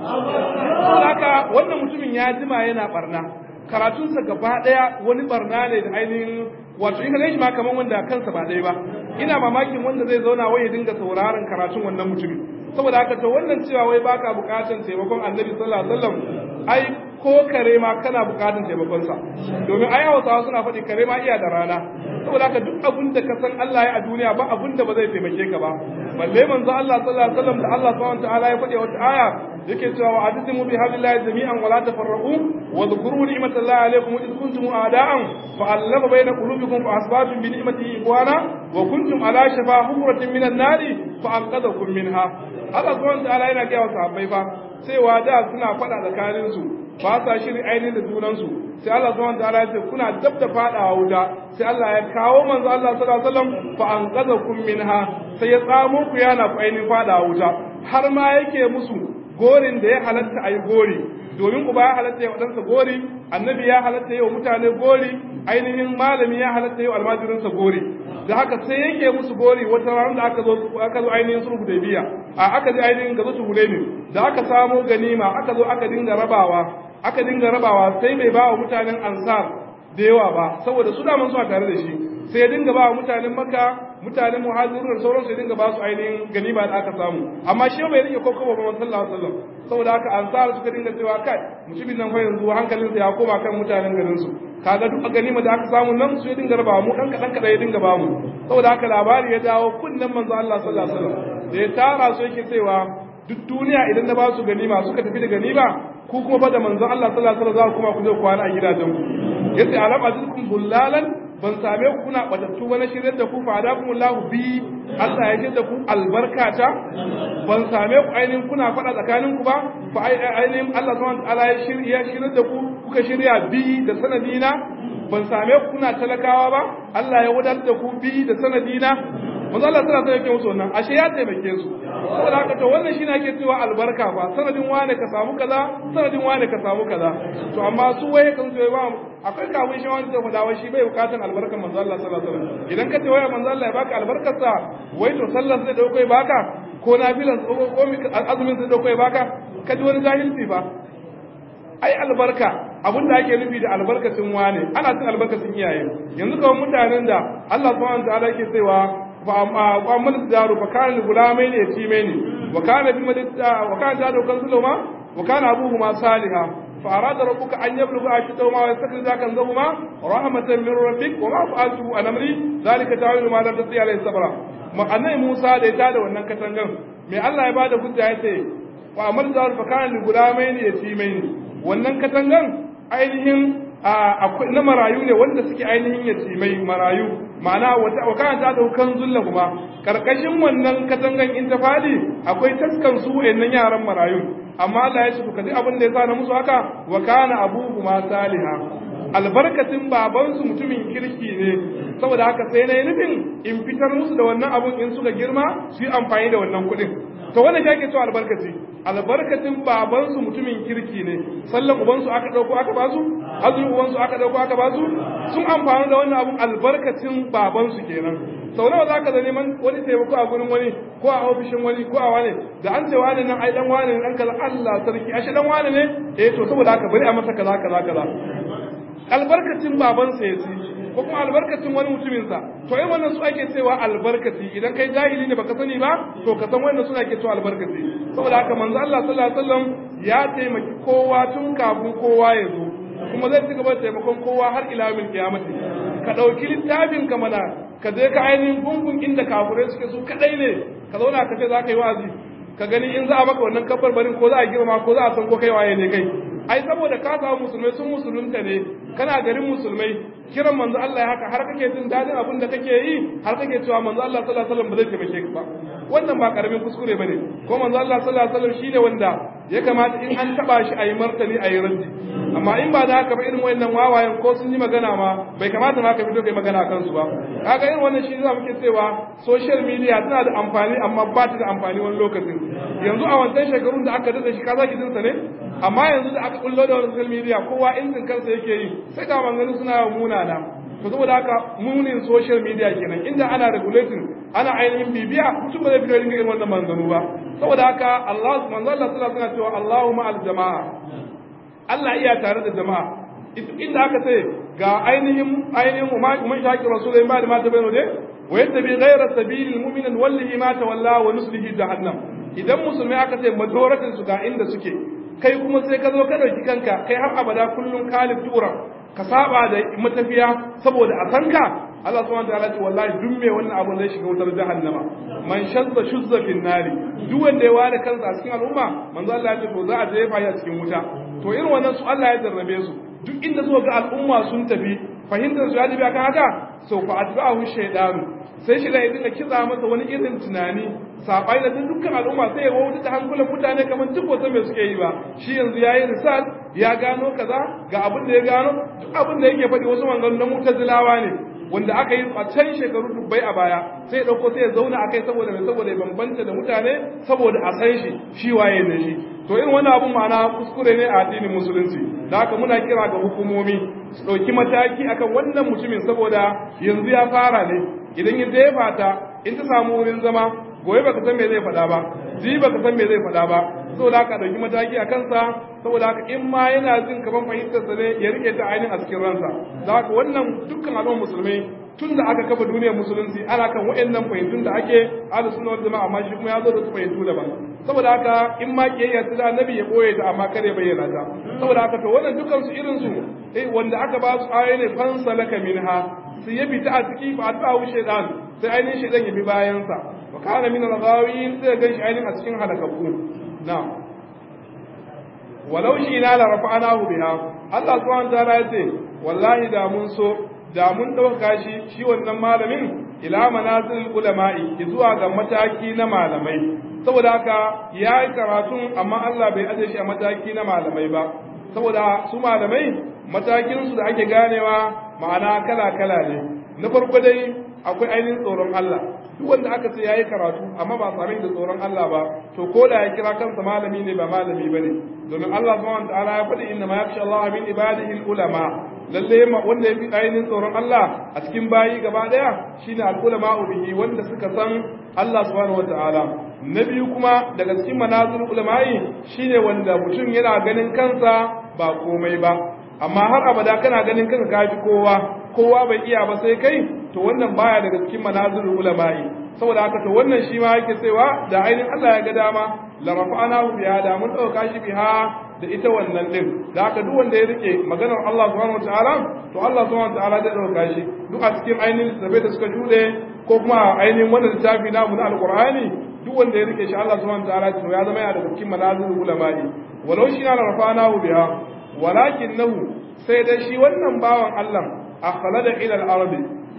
saboda haka wannan mutumin ya jima yana barna karatunsa gaba daya wani barna ne da ainihin wato in ka shi ma kaman wanda kansa ba dai ba ina mamakin wanda zai zauna wai ya dinga sauraron karatun wannan mutumin saboda haka to wannan cewa wai baka bukatan taimakon annabi sallallahu alaihi wasallam ai ko kare ma kana bukatan taimakon sa domin ai hausawa suna faɗi kare ma iya da rana saboda haka duk abin da ka san Allah ya a duniya ba abin da ba zai taimake ka ba balle manzo Allah sallallahu alaihi wasallam da Allah subhanahu wataala ya faɗi wata aya yake cewa wa adisimu bi hablillahi jami'an wa la tafarraqu wa dhkuru ni'matallahi alaykum id kuntum a'da'an fa allafa bayna qulubikum fa asbatum bi ni'matihi ikhwana wa kuntum ala shafa hufratin minan nari fa anqadhakum minha Allah subhanahu wataala yana ga sahabbai fa cewa da suna faɗa tsakanin su ba sa shiri ainihin da junansu sai Allah subhanahu wataala ya ce kuna dab da fadawa wuta sai Allah ya kawo manzo Allah sallallahu alaihi wasallam fa anqadhakum minha sai ya tsamo ku yana ku ainihin fadawa wuta har ma yake musu gorin da ya halatta a yi gori domin uba ya halatta ya waɗansa gori annabi ya halatta yau mutane gori ainihin malami ya halatta yau almajirinsa gori da haka sai yake musu gori wata ranar da aka zo aka zo ainihin sulhu da biya a aka je ainihin gazo ne da aka samo ganima aka zo aka dinga rabawa aka dinga rabawa sai bai ba wa mutanen ansar da yawa ba saboda su daman suna tare da shi sai ya dinga ba wa mutanen makka mutanen muhajirun da sauransu ya dinga ba su ainihin ganima da aka samu amma shi bai rike kokowa ba sallallahu alaihi wasallam saboda haka ansar suka dinga cewa kai mutumin nan fa yanzu hankalinsa ya koma kan mutanen garin su kaga duk ganima da aka samu nan su ya dinga rabawa mu dan kadan kadan ya dinga ba mu saboda haka labari ya dawo kunnan manzo Allah sallallahu alaihi wasallam da ya tara su yake cewa duk duniya idan na ba su ganima suka tafi da ganima ku kuma fa da manzo Allah sallallahu alaihi wasallam za ku kuma ku je kwana a gidajen ku yace alam azikum bullalan ban same ku kuna batattu ba na shiryar da ku fa adakumullahu bi Allah ya da ku albarkata ban same ku ainihin kuna faɗa tsakanin ku ba fa ainihin Allah subhanahu wa ta'ala ya shirya shiryar da ku kuka shirya bi da sanadina ban same ku kuna talakawa ba Allah ya wadar da ku bi da sanadina manzo Allah sallallahu alaihi wasallam yake musu wannan ashe ya taimake su saboda haka to wannan shine ake cewa albarka fa sanadin wane ka samu kaza sanadin wane ka samu kaza to amma su waye kan su ba akwai kawun shi wanda da wai shi bai bukatan albarkar manzo Allah sallallahu alaihi wasallam idan ka ce waya manzo Allah ya baka albarkar sa wai to sallar sai dauko ya baka ko nafilan ko ko azumin sai dauko ya baka ka ji wani jahilci fa ai albarka abin da ake nufi da albarkacin wane ana cin albarkacin iyaye yanzu kawai mutanen da Allah subhanahu wa ta'ala yake cewa وأما الدار فكان لغلامين يتيمين وكان في مدد وكان زاد كنزلهما وكان أبوهما صالحا فأراد ربك أن يبلغ أشدهما ويستخرج كنزهما رحمة من ربك وما فعلته عن أمري ذلك تعالى ما لم تستطيع عليه صبرا annabi Musa da ya tada wannan katangan mai Allah ya bada hujja ya ce wa amal zawar fa kana li gulamaini yatimaini wannan katangan ainihin akwai na marayu ne wanda suke ainihin yatimai marayu ma'ana wa kana ta daukan zulla kuma karkashin wannan katangan in ta fadi akwai taskan su wayannan yaran marayu amma Allah ya ce ku kaji abin da ya sa na musu haka wa kana abuhuma saliha albarkatin babansu mutumin kirki ne saboda haka sai na yi nufin in fitar musu da wannan abun in suka girma su yi amfani da wannan kuɗin to wannan shi ake cewa albarkaci albarkatin babansu mutumin kirki ne sallan ubansu aka ɗauko aka basu azumin ubansu aka ɗauko aka basu sun amfani da wannan abun albarkacin babansu kenan sau nawa za ka da neman wani taimako a gurin wani ko a ofishin wani ko a wani da an ce wani nan ai dan wani ne dan kaza Allah sarki ashe dan wani ne eh to saboda haka bari a masa kaza kaza kaza albarkacin babansa ya ci ko kuma albarkacin wani mutuminsa to yin wannan su ake cewa albarkaci idan kai jahili ne baka sani ba to ka san wannan suna ke cewa albarkaci saboda haka manzo Allah sallallahu alaihi wasallam ya taimaki kowa tun kafin kowa ya zo kuma zai ci gaba da taimakon kowa har ila yawmil qiyamati ka dauki littafin ka mana ka je ka ainihin gungun inda kafirai suke su kadai ne ka zauna ka ce za ka yi wa'azi ka gani in za a maka wannan kabbar barin ko za a girma ko za a san ko kai waye ne kai ai saboda ka samu musulmai sun musulunta ne kana garin musulmai kiran manzo Allah ya haka har kake jin dadin abin da kake yi har kake cewa manzo Allah sallallahu alaihi wasallam ba zai taimake ka ba wannan ba karamin kuskure bane ko manzo Allah sallallahu alaihi wasallam shine wanda ya kamata in an taba shi ayi martani ayi raddi amma in ba da haka ba irin wayannan wawayen ko sun yi magana ma bai kamata ma ka fito kai magana kan su ba kaga irin wannan shi za muke cewa social media tana da amfani amma ba ta da amfani wani lokacin yanzu a wancan shekarun da aka dade shi ka zaki jinsa ne amma yanzu da aka kullo da social media kowa injin kansa yake yi sai ga maganganu suna yawan munana to saboda haka munin social media kenan inda ana regulating ana ainihin bibiya mutum ba zai fito ringa irin wannan maganganu ba saboda haka Allah manzo Allah sallallahu alaihi wasallam cewa Allahumma al jama'a Allah iya tare da jama'a inda aka ce ga ainihin ainihin man shaqi rasulullahi ba da mata bayano ne wa yattabi ghayra sabilil mu'minin wallahi ma tawalla wa nuslihi jahannam idan musulmai aka ce majoratin su ga inda suke kai kuma sai ka zo ka dauki kanka kai har abada kullun kalif tura ka saba da matafiya saboda a sanka Allah subhanahu wa ta'ala ce wallahi duk me wannan abun zai shiga wutar jahannama man shazza shuzza fin nari duk wanda ya ware kansa a cikin al'umma manzo Allah ya ce to za a jefa shi a cikin wuta to irin wannan su Allah ya jarrabe su duk inda suka ga al'umma sun tafi fahimtar su ya tafi akan haka sau fa atba'ahu shaydanu sai shi da ya dinga kitsa masa wani irin tunani sabai da dukkan al'umma sai ya wauta da hankulan mutane kamar duk wasu mai suke yi ba shi yanzu ya yi risal ya gano kaza ga abin da ya gano duk abin da yake faɗi wasu manzannin na mutazilawa ne wanda aka yi a can shekaru dubbai a baya sai ya dauko sai ya zauna akai saboda mai saboda ya bambanta da mutane saboda a san shi shi waye ne shi to irin wannan abun ma'ana kuskure ne a addinin musulunci da haka muna kira ga hukumomi su ɗauki mataki akan wannan mutumin saboda yanzu ya fara ne idan ya jefa ta in ta samu wurin zama gobe baka san me zai faɗa ba ji baka san me zai faɗa ba saboda haka ɗauki mataki a kansa saboda haka in ma yana jin kaman fahimtarsa ne ya rike ta ainihin a cikin ransa da haka wannan dukkan al'ummar musulmai tun da aka kafa duniyar musulunci ana kan wa'annan fahimtun da ake ahlus sunna wal jama'a amma shi kuma ya zo da su fahimtu daban saboda haka in ma kiyayya ta da annabi ya boye ta amma kare bayyana ta saboda haka to wannan dukkan su irin su eh wanda aka ba su ayoyi ne fansa laka minha su ya fita a ciki ba ta wu shaytan sai ainihin shaytan ya bi bayan sa wa kana min al-ghawin sai ga shi ainihin a cikin halakakku na'am walau shi na la rafa'anahu biha Allah subhanahu wa ta'ala ya ce wallahi da mun so da mun ɗauka shi shi wannan malamin ila manazil ulama'i zuwa ga mataki na malamai saboda haka ya yi karatun amma Allah bai aje shi a mataki na malamai ba saboda su malamai matakinsu da ake ganewa ma'ana kala-kala ne na farko dai akwai ainihin tsoron Allah duk wanda aka ce yayi karatu amma ba sami da tsoron Allah ba to ko da ya kira kansa malami ne ba malami bane domin Allah subhanahu wa ta'ala ya faɗi inna ma yakhsha Allah min ibadihi ulama lalle wanda ya fi ainihin tsoron Allah a cikin bayi gaba daya shine al-ulama bihi wanda suka san Allah subhanahu wataala na biyu kuma daga cikin manazil ulama'i shine wanda mutum yana ganin kansa ba komai ba amma har abada kana ganin kanka kafi kowa kowa bai iya ba sai kai to wannan baya daga cikin manazil ulama'i saboda haka to wannan shi ma yake cewa da ainihin Allah ya ga dama la rafa'anahu biha da mun dauka shi biha da ita wannan din da haka duk wanda ya rike maganar Allah subhanahu wataala to Allah subhanahu wataala zai dauka shi duk a cikin ainihin littafai da suka jude ko kuma ainihin wannan littafi namu na alqur'ani duk wanda ya rike shi Allah subhanahu wataala to ya zama yana da cikin manazil ulama'i walau shi na rafa'anahu biha walakinahu sai dai shi wannan bawan Allah akhlada ila al-ardi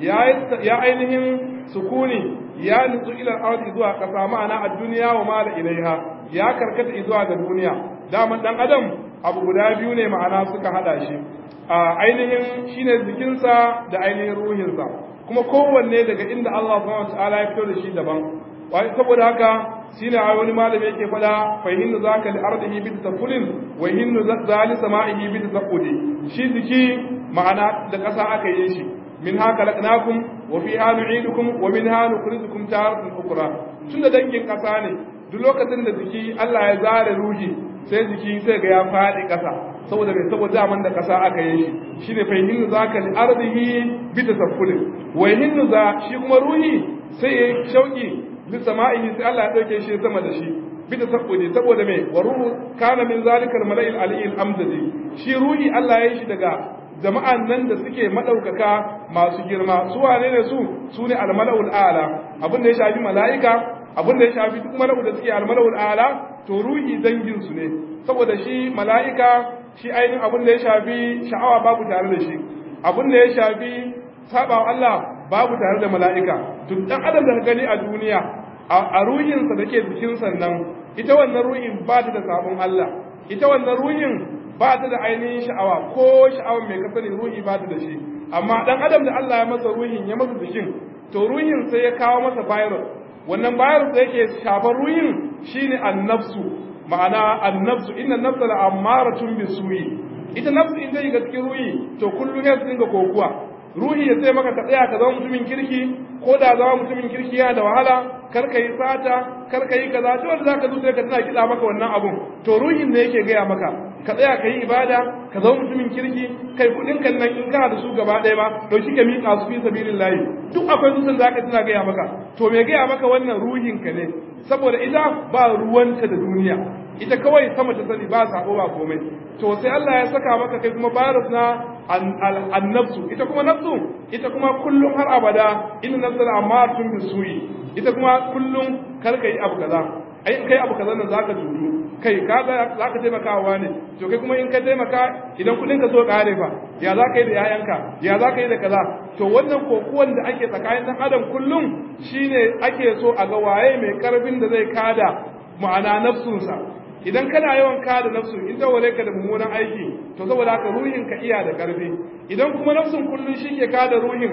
ya ainihin sukuni ya nutsu ila al-ardi zuwa kasa ma'ana a duniya wa mala ilaiha ya karkata zuwa ga duniya daman dan adam abu guda biyu ne ma'ana suka hada shi a ainihin shine jikinsa da ainihin ruhinsa kuma kowanne daga inda Allah subhanahu wataala ya fito da shi daban wai saboda haka shine a wani malami yake fada fa hinnu zaka li ardihi bi tasafulin wa hinnu zali sama'ihi bi tasaqudi shi jiki ma'ana da ƙasa aka yi shi min haka laqnakum wa fiha nu'idukum wa minha nukhrijukum taratan ukhra tunda dangin ƙasa ne duk lokacin da jiki Allah ya zare ruhi sai jiki sai ga ya faɗi ƙasa saboda mai saboda zaman da ƙasa aka yi shi shine fa hinnu zaka li ardihi bi tasafulin wa hinnu za shi kuma ruhi sai ya shauki li sama'ihi sai Allah ya dauke shi sama da shi bi tasaffudi saboda mai wa ruhu kana min zalikal mala'il aliyil amdadi shi ruhi Allah ya yi shi daga jama'an nan da suke madaukaka masu girma su wane ne su su ne almala'ul a'la abin da ya shafi mala'ika abin da ya shafi duk mala'u da suke almala'ul a'la to ruhi dangin su ne saboda shi mala'ika shi ainihin abin da ya shafi sha'awa babu tare da shi abin da ya shafi saba Allah babu tare da mala'ika duk dan adam da ka gani a duniya a ruhinsa da ke jikin sannan ita wannan ruhin ba ta da sabon Allah ita wannan ruhin ba ta da ainihin sha'awa ko sha'awa mai kasani ruhi ba ta da shi amma dan adam da Allah ya masa ruhin ya masa jikin to ruhin sai ya kawo masa virus wannan virus da yake shafar ruhin shine annafsu ma'ana annafsu inna nafsa la amaratun bisuyi ita nafsu in ta yi ga cikin ruhi to kullum ya dinga kokuwa ruhi ya sai maka ka tsaya ka zama mutumin kirki ko da zama mutumin kirki yana da wahala kar ka yi sata kar ka yi kaza to wanda zaka zo sai ka tana kiɗa maka wannan abun to ruhin ne yake gaya maka ka tsaya ka yi ibada ka zama mutumin kirki kai kuɗin kan nan in kana da su gaba ɗaya ba dauki ka miƙa su fi sabilillahi duk akwai zuciyar zaka tana gaya maka to me gaya maka wannan ruhin ka ne saboda ita ba ruwanta da duniya ita kawai sama ta sani ba sako ba komai to sai Allah ya saka maka kai kuma virus na annafsu ita kuma nafsu ita kuma kullum har abada inna nafsal amatun bisuyi ita kuma kullum kar kai abu kaza ai kai abu kaza nan zaka tudu kai ka zaka taimakawa ne to kai kuma in ka taimaka idan kudin ka so kare fa ya zaka yi da yayanka ya zaka yi da kaza to wannan kokuwan da ake tsakanin dan adam kullum shine ake so a ga waye mai karfin da zai kada ma'ana nafsunsa idan kana yawan kada nafsu in ta wale ka da mummunan aiki to saboda haka ruhin ka iya da karfi idan kuma nafsun kullun shi ke kada ruhin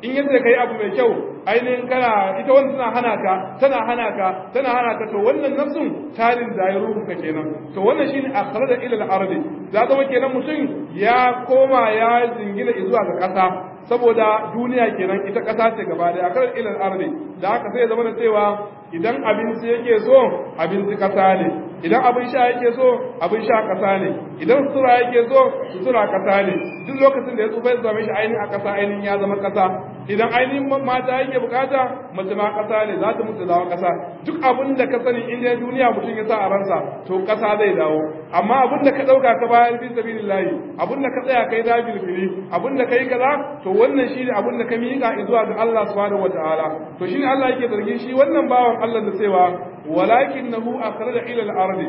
in yace kai abu mai kyau ainihin kana ita wanda tana hana ka tana hana ka tana hana ka to wannan nafsun tarin da ya ruhu ka kenan to wannan shine akhraja ila al-ardi za zama kenan mutum ya koma ya jingina zuwa ga kasa saboda duniya kenan ita kasa ce gaba da akhraja ila al-ardi da haka sai zama da cewa idan abinci yake so abinci kasa ne idan abin sha yake so abin sha kasa ne idan sutura yake so sutura kasa ne duk lokacin da ya tsufa ya zama shi ainihin a kasa ainihin ya zama kasa idan ainihin mata yake bukata mace ma kasa ne za ta mutu dawo kasa duk abin da ka sani in dai duniya mutum ya sa a ransa to kasa zai dawo amma abin da ka dauka ka bayar fi sabilillahi abin da ka tsaya kai da bilbili abin da kai kaza to wannan shine abin da ka miƙa zuwa ga Allah subhanahu wataala to shine Allah yake zargin shi wannan bawan Allah da cewa walakinahu akhraja ila al-ardi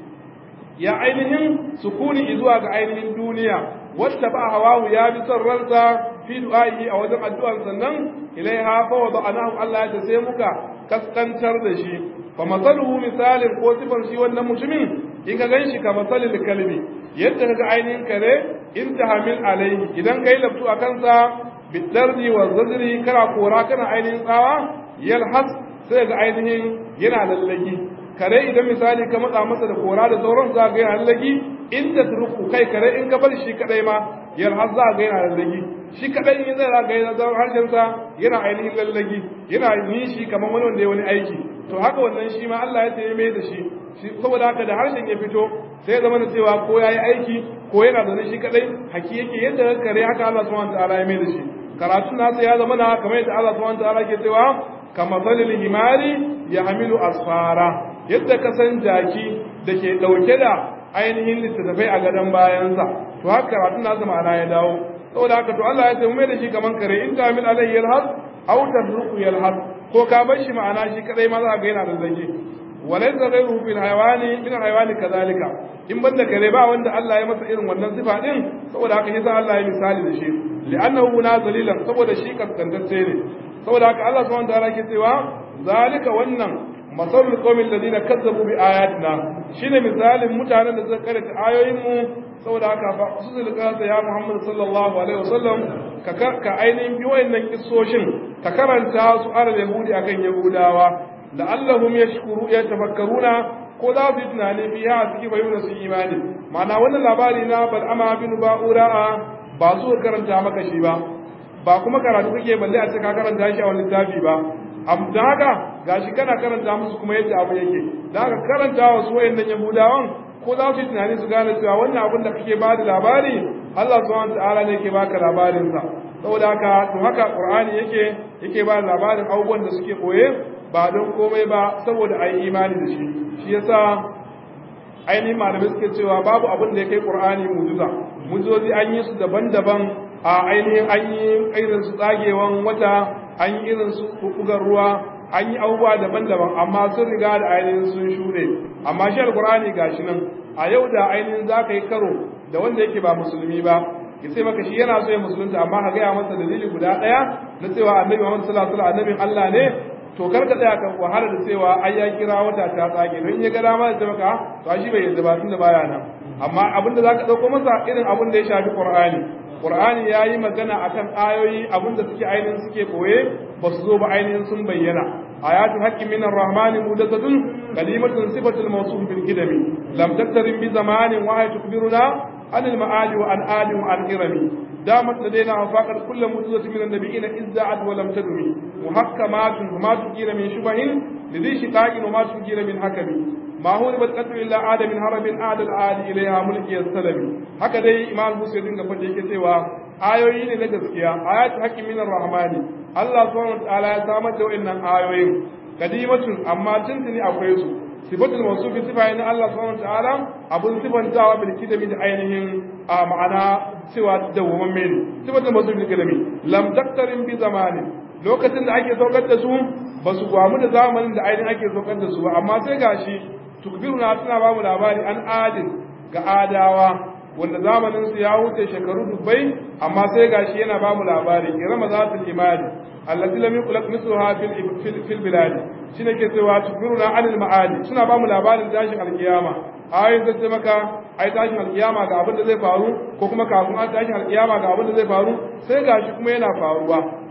ya ainihin sukuni zuwa ga ainihin duniya wacce ba hawahu ya bi son ransa fi du'a'i a wajen addu'an sannan ilaiha fa wa anahu Allah ya sai muka kaskantar da shi fa masaluhu misalin ko sifar shi wannan mutumin in ka ganshi ka masalil kalbi yadda kaga ainihin kare in tahamil alaihi idan kai labtu a kansa bidardi wa zajri kana kora kana ainihin tsawa yalhas sai ga ainihin yana lallagi kare idan misali ka matsa masa da kora da sauran za ga yana lallagi inda turku kai kare in ka bar shi kadai ma yar har za ga yana lallagi shi kadai in zai ga yana da harshen sa yana ainihin lallagi yana nishi kamar wani wanda ya wani aiki to haka wannan shi ma Allah ya ce mai da shi saboda haka da harshen ya fito sai zama da cewa ko yayi aiki ko yana da shi kadai haki yake yadda kare haka Allah subhanahu wa ta'ala ya mai da shi karatun nasa ya zama na kamar yadda Allah subhanahu wa ta'ala ke cewa kama zalil himari ya hamilu asfara yadda ka san jaki da ke ɗauke da ainihin littattafai a gadon bayansa to haka karatun nasa ma'ana ya dawo saboda haka to Allah ya ce mu mai da shi kaman kare in ta min alayhi yalhas aw tadruku yalhas ko ka bar shi ma'ana shi kadai ma za ga yana da zage walaysa ghayruhu fil hayawani min hayawani kadhalika in banda kare ba wanda Allah ya masa irin wannan sifa din saboda haka yasa Allah ya misali da shi li'annahu nazalilan saboda shi kaskantacce ne saboda haka Allah subhanahu wa ta'ala ke cewa zalika wannan masalul qawmil ladina kazzabu bi ayatina shine misalin mutanen da suka karanta ayoyin mu saboda haka fa su zulka ya Muhammad sallallahu alaihi wasallam ka ka ainihin bi wayannan kissoshin ka karanta su alal yahudi akan yahudawa la'allahum yashkuru yatafakkaruna ko za su yi tunani biya a cikin bayyana su imani ma'ana wannan labari na bal'ama bin ba'ura ba su karanta maka shi ba ba kuma karatu kake balle a ce ka karanta shi a wani littafi ba da haka gashi kana karanta musu kuma yadda abu yake da haka karanta wa su wayannan yahudawan ko za su yi tunani su gane cewa wannan abin da kake ba da labari Allah subhanahu ta'ala ne yake baka labarin sa saboda haka to haka Qur'ani yake yake ba da labarin abubuwan da suke koye ba don komai ba saboda ayi imani da shi shi yasa ainihin malamai suke cewa babu abin da ya kai Qur'ani mu'jiza mu'jizozi an yi su daban-daban a ainihin an yi irin su tsagewan wata an yi irin su kukugar ruwa an yi abubuwa daban-daban amma sun riga da ainihin sun shuɗe amma shi alkur'ani gashi nan a yau da ainihin za ka yi karo da wanda yake ba musulmi ba ya sai maka shi yana so ya musulunta amma ka gaya masa dalili guda ɗaya na cewa annabi muhammad sallallahu alaihi wasallam annabin allah ne to kar ka tsaya ka wahala da cewa ai ya kira wata ta tsage don ya ga dama da maka to shi bai yadda ba tunda baya nan amma abin da zaka dauko masa irin abin da ya shafi qur'ani Qur'ani ya yi magana a kan ayoyi abinda suke ainihin suke koye ba su zo ba ainihin sun bayyana. Ayatul haqqi minar rahmani mudassatun kalimatun sifatul mawsuf bil kidami lam taktarin bi zamanin wa ay tukbiruna an al ma'ali wa an ali wa an irami damat ladaina afaqat kullu muddatin min an-nabiyina izza'at wa lam tadumi muhakkamatun ma tukira min shubahin lidhi shiqaqin wa ma tukira min hakami ما هو ربط قدر إلا عاد من هرب عاد العاد إليها ملكي السلمي haka dai imam Musa dinga fadi yake cewa ayoyi ne na gaskiya ayatu haqqi min rahmani Allah subhanahu wa ta'ala ya samar da wayannan ayoyin kadimatun amma tuntuni akwai su sifatul mawsufi sifa ne Allah subhanahu wa ta'ala abun sifantawa bil kidami da ainihin a ma'ana cewa dawwaman ne sifatul mawsufi bil kidami lam taktarin bi zamani lokacin da ake saukar da su ba su gwamu da zamanin da ainihin ake saukar da su ba amma sai gashi tukbiruna suna babu labari an adin ga adawa wanda zamanin su ya wuce shekaru dubbai amma sai gashi yana babu labari irama zatul imani allati lam yuqlaq mithluha fil fil bilad shine ke cewa tukbiruna anil ma'adi suna bamu labarin tashin alkiyama ayoyin zai ce maka ai tashin alkiyama ga abin da zai faru ko kuma kafin an tashin alkiyama ga abin da zai faru sai gashi kuma yana faruwa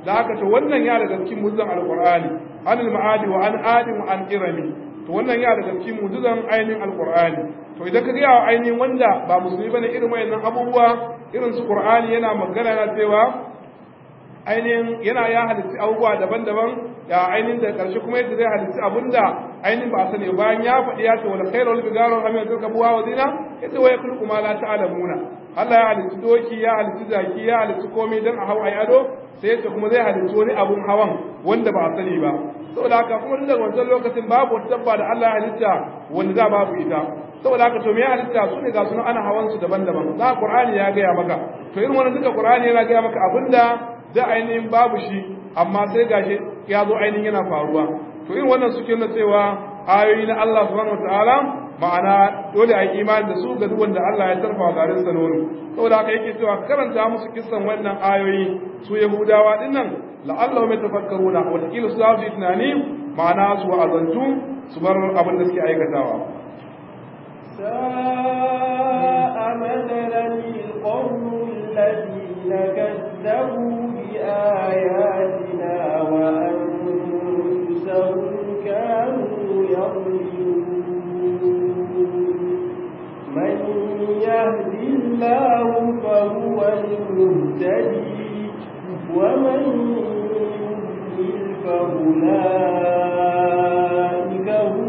da haka to wannan ya daga cikin mu'jizan alqur'ani anil ma'adi wa an adin wa an irami to wannan ya daga cikin mu'jizan ainihin alqur'ani to idan ka ga ainihin wanda ba musulmi bane irin wayannan abubuwa irin su qur'ani yana magana yana cewa ainihin yana ya halitta abubuwa daban-daban ya ainihin da karshe kuma yadda zai halitta abinda ainihin ba a sani bayan ya faɗi ya ce wal khairul bigaru am yadruka buwa wa zina yace wa yakhluqu ma la ta'lamuna Allah ya halitta doki ya halitta zaki ya halitta komai dan a hau ayi ado sai yace kuma zai halitta wani abun hawan wanda ba a sani ba saboda haka kuma tun daga wancan lokacin babu wata dabba da Allah ya halitta wanda za babu ita saboda haka to me ya halitta su ne ga sunan ana hawan su daban-daban za Qur'ani ya gaya maka to irin wannan duka Qur'ani yana gaya maka abinda da ainihin babu shi amma sai gashi ya zo ainihin yana faruwa to irin wannan suke nuna cewa ayoyi na Allah subhanahu wataala ma'ana dole a yi imani da su ga duk wanda Allah ya tarfa garin sa nono saboda haka yake cewa karanta musu kissan wannan ayoyi su Yahudawa dinnan la'allahu yatafakkaruna wa takila su zasu tunani ma'ana su wa'azantu su bar abin da suke aikatawa ساء مثلا القوم الذين كذبوا بآياتنا وأنفسهم كانوا يظلمون من يهد الله فهو المهتدي ومن يضلل فأولئك هم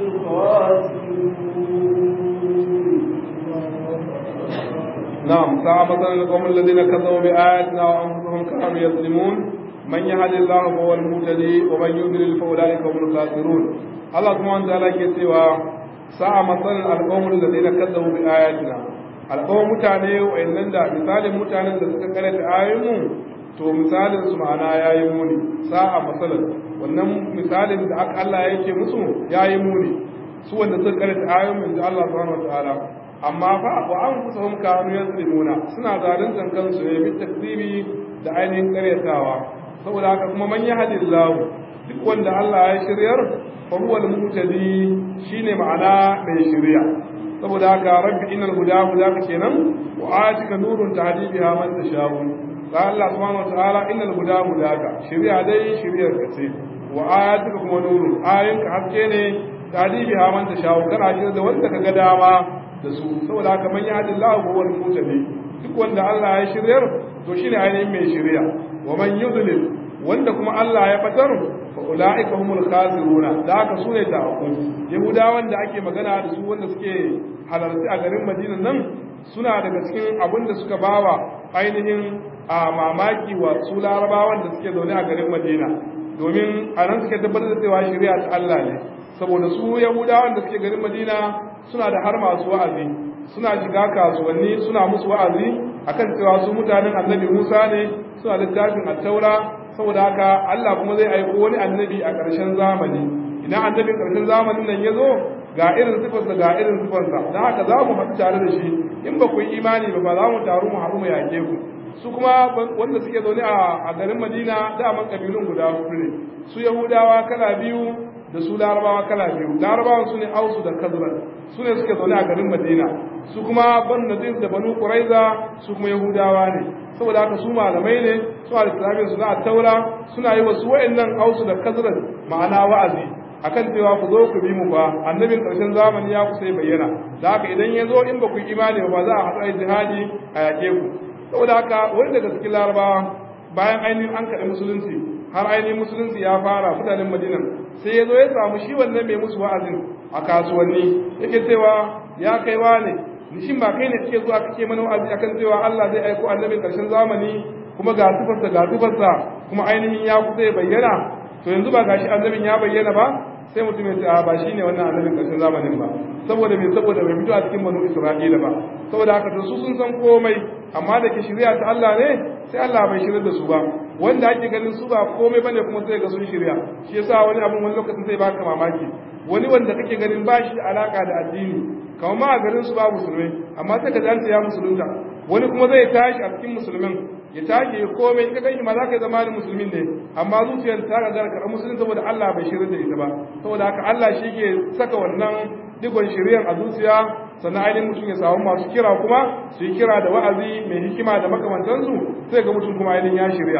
الخاسرون نعم ساء مثلا القوم الذين كذبوا بآياتنا وأنفسهم كانوا يظلمون من يهد الله فهو المهتدي ومن يضلل فأولئك هم الخاسرون الله سبحانه وتعالى كتوى ساء مثلا القوم الذين كذبوا بآياتنا alƙawar mutane wa'annan da misalin mutanen da suka karanta ayoyinmu to misalin su ma'ana yayi muni sa'a masalan wannan misalin da aka Allah yake musu yayi muni su wanda suka karanta ayoyin da Allah subhanahu wataala amma fa wa an kusa hum kanu yazlimuna suna zaluntan kansu ne bi takdibi da ainihin karyatawa saboda haka kuma man yahdillahu duk wanda Allah ya shiryar fa huwa al-muhtadi shine ma'ana mai shiriya saboda haka rabbi innal huda hudaka kenan wa atika nurun tahdi biha man tashau fa Allah subhanahu wa ta'ala innal huda hudaka shiriya dai shiriyar ka ce wa ayatika kuma nurun ayinka haske ne tahdi biha man tashau kana shirya da wanda kaga dama da su saboda haka man yahdillahu huwa al-muhtadi duk wanda Allah ya shiryar to shine ainihin mai shiriya wa man yudlil wanda kuma Allah ya fatar fa ulaika humul khasiruna da haka sune ta aku yahudawan da ake magana da su wanda suke halarci a garin Madina nan suna daga cikin abin da suka bawa ainihin a mamaki wa su larabawan da suke zaune a garin Madina domin a nan suke tabbatar da cewa shari'a ta Allah ne saboda su yahudawan da suke garin Madina suna da har masu wa'azi suna shiga kasuwanni suna musu wa'azi akan cewa su mutanen annabi Musa ne suna littafin at-taura saboda haka Allah kuma zai aiko wani annabi a ƙarshen zamani idan annabin ƙarshen zamanin nan ya zo ga irin sifarsa ga irin sifarsa don haka za mu haɗu tare da shi in ba ku yi imani ba ba za mu taru mu haɗu mu yaƙe ku su kuma wanda suke zaune a garin madina daman ƙabilun guda hudu ne su yahudawa kala biyu da su larabawa kala biyu larabawan su ne ausu da kazran su ne suke zaune a garin madina su kuma ban nazir da banu quraiza su kuma yahudawa ne saboda haka su malamai ne suna da littafin su na taura suna yi wa su wayannan ausu da kazran ma'ana wa'azi akan cewa ku zo ku bi mu fa annabin karshen zamani ya kusa bayyana da haka idan ya zo in ba ku imani ba za a haɗu a jihadi a yaƙe ku saboda haka wani daga cikin larabawa bayan ainihin an kaɗi musulunci har ainihin musulunci ya fara mutanen madinan sai ya zo ya samu shi wannan mai musu wa'azin a kasuwanni yake cewa ya kai wa ne shin ba kai ne kake zuwa kake mana wa'azi akan cewa Allah zai aiko annabin karshen zamani kuma ga sifarsa ga sifarsa kuma ainihin ya kusa ya bayyana to yanzu ba gashi annabin ya bayyana ba sai mutum ya ce a ba shine wannan annabin karshen zamanin ba saboda me saboda bai fito a cikin banu Isra'ila ba saboda haka to su sun san komai amma da ke shirya ta Allah ne sai Allah bai shirya da su ba wanda ake ganin su ba komai bane kuma sai ga sun shirya shi yasa wani abin wani lokacin sai baka mamaki wani wanda kake ganin ba shi alaka da addini kamar ma a garin su ba musulmai amma sai ka zanta ya musulunta wani kuma zai tashi a cikin musulmin ya tashi ya komai ka gani ma za ka zama da musulmin ne amma zuciyar ta ga garkar musulun saboda Allah bai shirya da ita ba saboda haka Allah shi ke saka wannan digon shiriyar a zuciya sannan ainihin mutum ya samu masu kira kuma su yi kira da wa'azi mai hikima da makamantansu sai ga mutum kuma ainihin ya shirya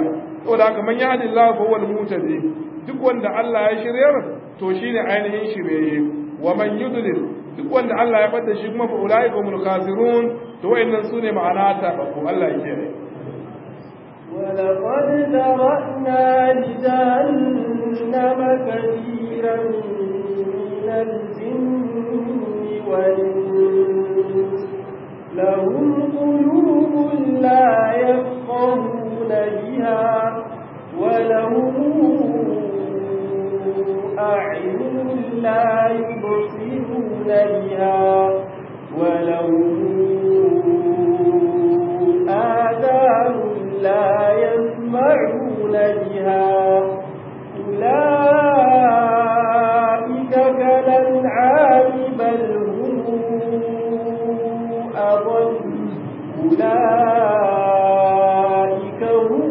saboda haka man yahdillahu fa huwa al-muhtadi duk wanda Allah ya shiryar to shine ainihin shiryayye wa man yudlil duk wanda Allah ya bada shi kuma fa ulai humul khasirun to wayannan sune ma'ana ta ko Allah ya kiyaye ولقد ذرأنا لجهنم كثيرا من الجن والإنس لهم قلوب لا يفقهون بها ولهم أعين لا يبصرون بها ولهم آذان لا يسمعون بها أولئك كالأنعام بل هم أضل أولئك هم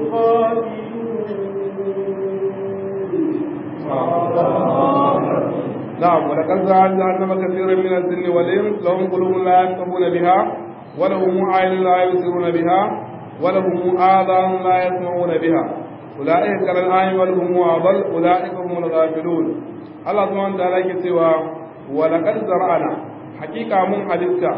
الغافلون نعم ولقد زعلنا جهنم كثيرا من الجن والإنس لهم قلوب لا يفقهون بها ولهم أعين لا يبصرون بها ولهم آذان لا يسمعون بها أولئك كالأنعام بل هم أضل أولئك هم الغافلون الله سبحانه وتعالى سوى ولقد زرعنا حقيقة من حدثة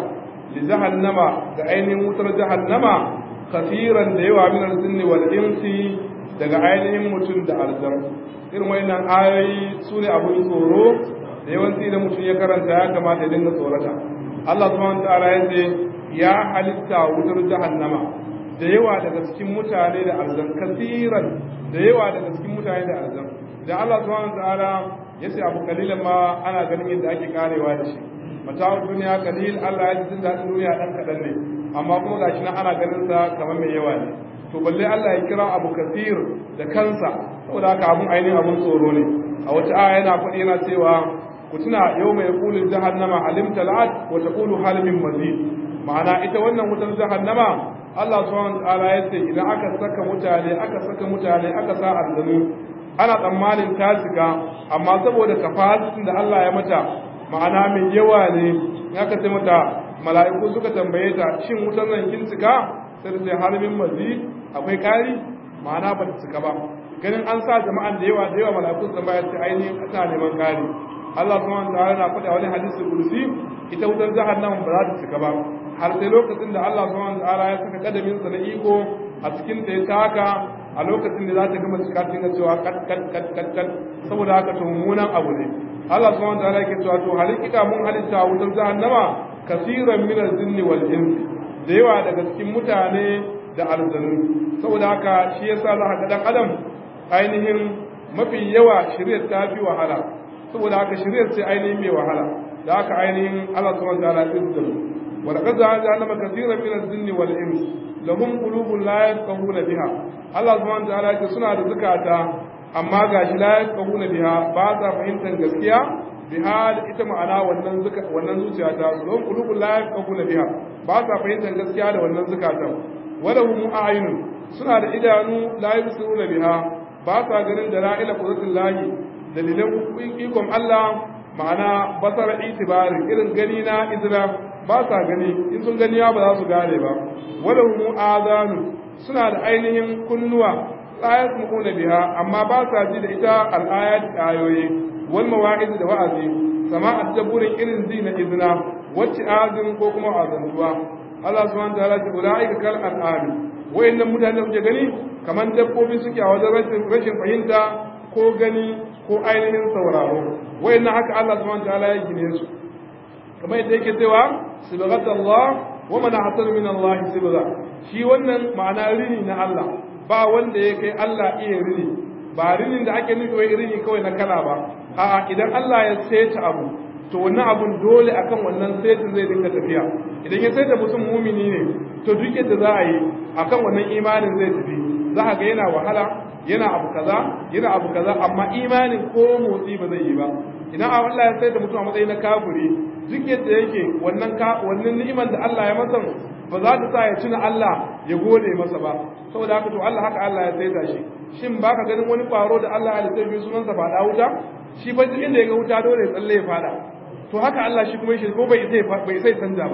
لجهنم كأين متر جهنم كثيرا ديوا من الجن والإنس daga ainihin mutum da aljar irin wayannan ayoyi su ne abin tsoro da yawanci da mutum ya karanta ya kamata ya dinga tsorata Allah subhanahu wa ta'ala ya ce ya halitta wutar jahannama da yawa daga cikin mutane da arzan kasiran da yawa daga cikin mutane da arzan da Allah subhanahu ta'ala ya ce abu kalilan ma ana ganin yadda ake karewa da shi mata duniya kalil Allah ya ji jin daɗin duniya ɗan kaɗan ne amma kuma gashi nan ana ganin sa kamar mai yawa ne to balle Allah ya kira abu kasir da kansa saboda haka abun ainihin abun tsoro ne a wata aya yana faɗi yana cewa ku tuna yau mai kulin jahannama alimta la'at wa taqulu hal min mazid ma'ana ita wannan wutar jahannama Allah subhanahu wa ta'ala yace idan aka saka mutane aka saka mutane aka sa arzanu ana tsammanin ta shiga amma saboda kafasitin da Allah ya mata ma'ana mai yawa ne in aka ce mata mala'iku suka tambaye ta shin wutar nan kin cika sai ta ce har min mazid akwai kari ma'ana ba ta cika ba ganin an sa jama'an da yawa da yawa mala'iku sun bayar ce ainihin ana neman kari Allah subhanahu wa ta'ala na faɗa wani hadisi kursi ita wutar jahannam ba za ta cika ba har sai lokacin da Allah subhanahu wa ta'ala ya saka kadamin sa na iko a cikin da ya taka a lokacin da za ta gama cika tinga cewa kat kat kat kat kat saboda haka to mummunan abu ne Allah subhanahu wa ta'ala yake cewa to halika mun halitta wutar jahannama kasiran min al-jinni wal insi da yawa daga cikin mutane da aljanu saboda haka shi yasa za ka ga dan adam ainihin mafi yawa shirya ta fi wahala saboda haka shiryar ce ainihin mai wahala da haka ainihin Allah subhanahu wa ta'ala ya tsira wa laqad ja'alna kathiran min al-jinn wal ins lahum qulubun la yafqahuna biha Allah subhanahu wa ta'ala ya suna da zakata amma gashi la yafqahuna biha ba sa fahimtar gaskiya biha ita ma'ana wannan zuka wannan zuciya ta lahum qulubun la yafqahuna biha ba sa fahimtar gaskiya da wannan zakata walahum a'yunun suna da idanu la yusiruna biha ba sa ganin da ra'ila qudratullahi dalilan ikon Allah ma'ana basar itibari irin gani na izra ba sa gani in sun gani ba za su gane ba wala mu azanu suna da ainihin kunnuwa ayat mu'una biha amma ba sa ji da ita al-ayat ayoyi wal mawa'iz da wa'azi sama'at daburin irin ji na izna wacce azin ko kuma azantuwa Allah subhanahu wa ta'ala ya ulaika kal an'ami wayannan mutanen da kuke gani kaman dabbobi suke a wajen rashin fahimta ko gani ko ainihin sauraro wayannan haka Allah subhanahu wataala ya gine su kamar yadda yake cewa sibghat Allah wa man ahsanu min Allah sibgha shi wannan ma'ana rini na Allah ba wanda ya kai Allah iya rini ba rinin da ake nufi wai rini kawai na kala ba a'a idan Allah ya saita abu to wannan abun dole akan wannan saitin zai dinga tafiya idan ya saita mutum mumini ne to duk yadda za a yi akan wannan imanin zai tafi za ka ga yana wahala yana abu kaza yana abu kaza amma imanin ko motsi ba zai yi ba idan Allah ya sai da mutum a matsayin na kafiri duk yadda yake wannan ka wannan ni'imar da Allah ya masa ba za ta sa ya tuna Allah ya gode masa ba saboda haka to Allah haka Allah ya saita shi shin baka ganin wani kwaro da Allah ya sai sunan sa fada wuta shi fa duk inda ya ga wuta dole ya tsalle ya fada to haka Allah shi kuma shi ko bai sai bai sai canja ba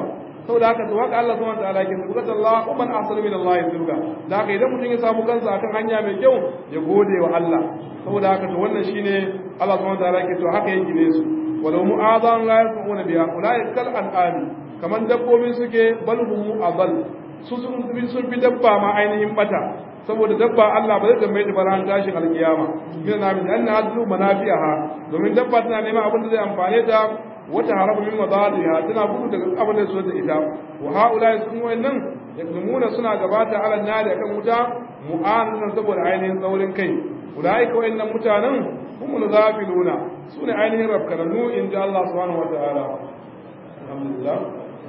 saboda haka to haka Allah subhanahu wataala yake tabbata Allah wa man ahsanu min Allah yuzga da haka idan mutum ya samu kansa akan hanya mai kyau ya gode wa Allah saboda haka to wannan shine Allah subhanahu wataala yake to haka yake ne su walau mu'adhan la yasma'una biha ulai kal an'ami kaman dabbobi suke bal hum adall su sun fi sun fi dabba ma ainihin bata saboda dabba Allah ba zai tambaye ta ba ran tashin alkiyama min na min anna hadlu manafi'aha domin dabba tana neman abin da zai amfane ta wata harabu min madaliha tana gudu daga abin da su da ita wa haula sun wayannan yakzumuna suna gabata ala nari akan wuta mu'anan saboda ainihin tsaurin kai ulaika wayannan mutanen humul ghafiluna sune ainihin rafkananu in ji Allah subhanahu wataala alhamdulillah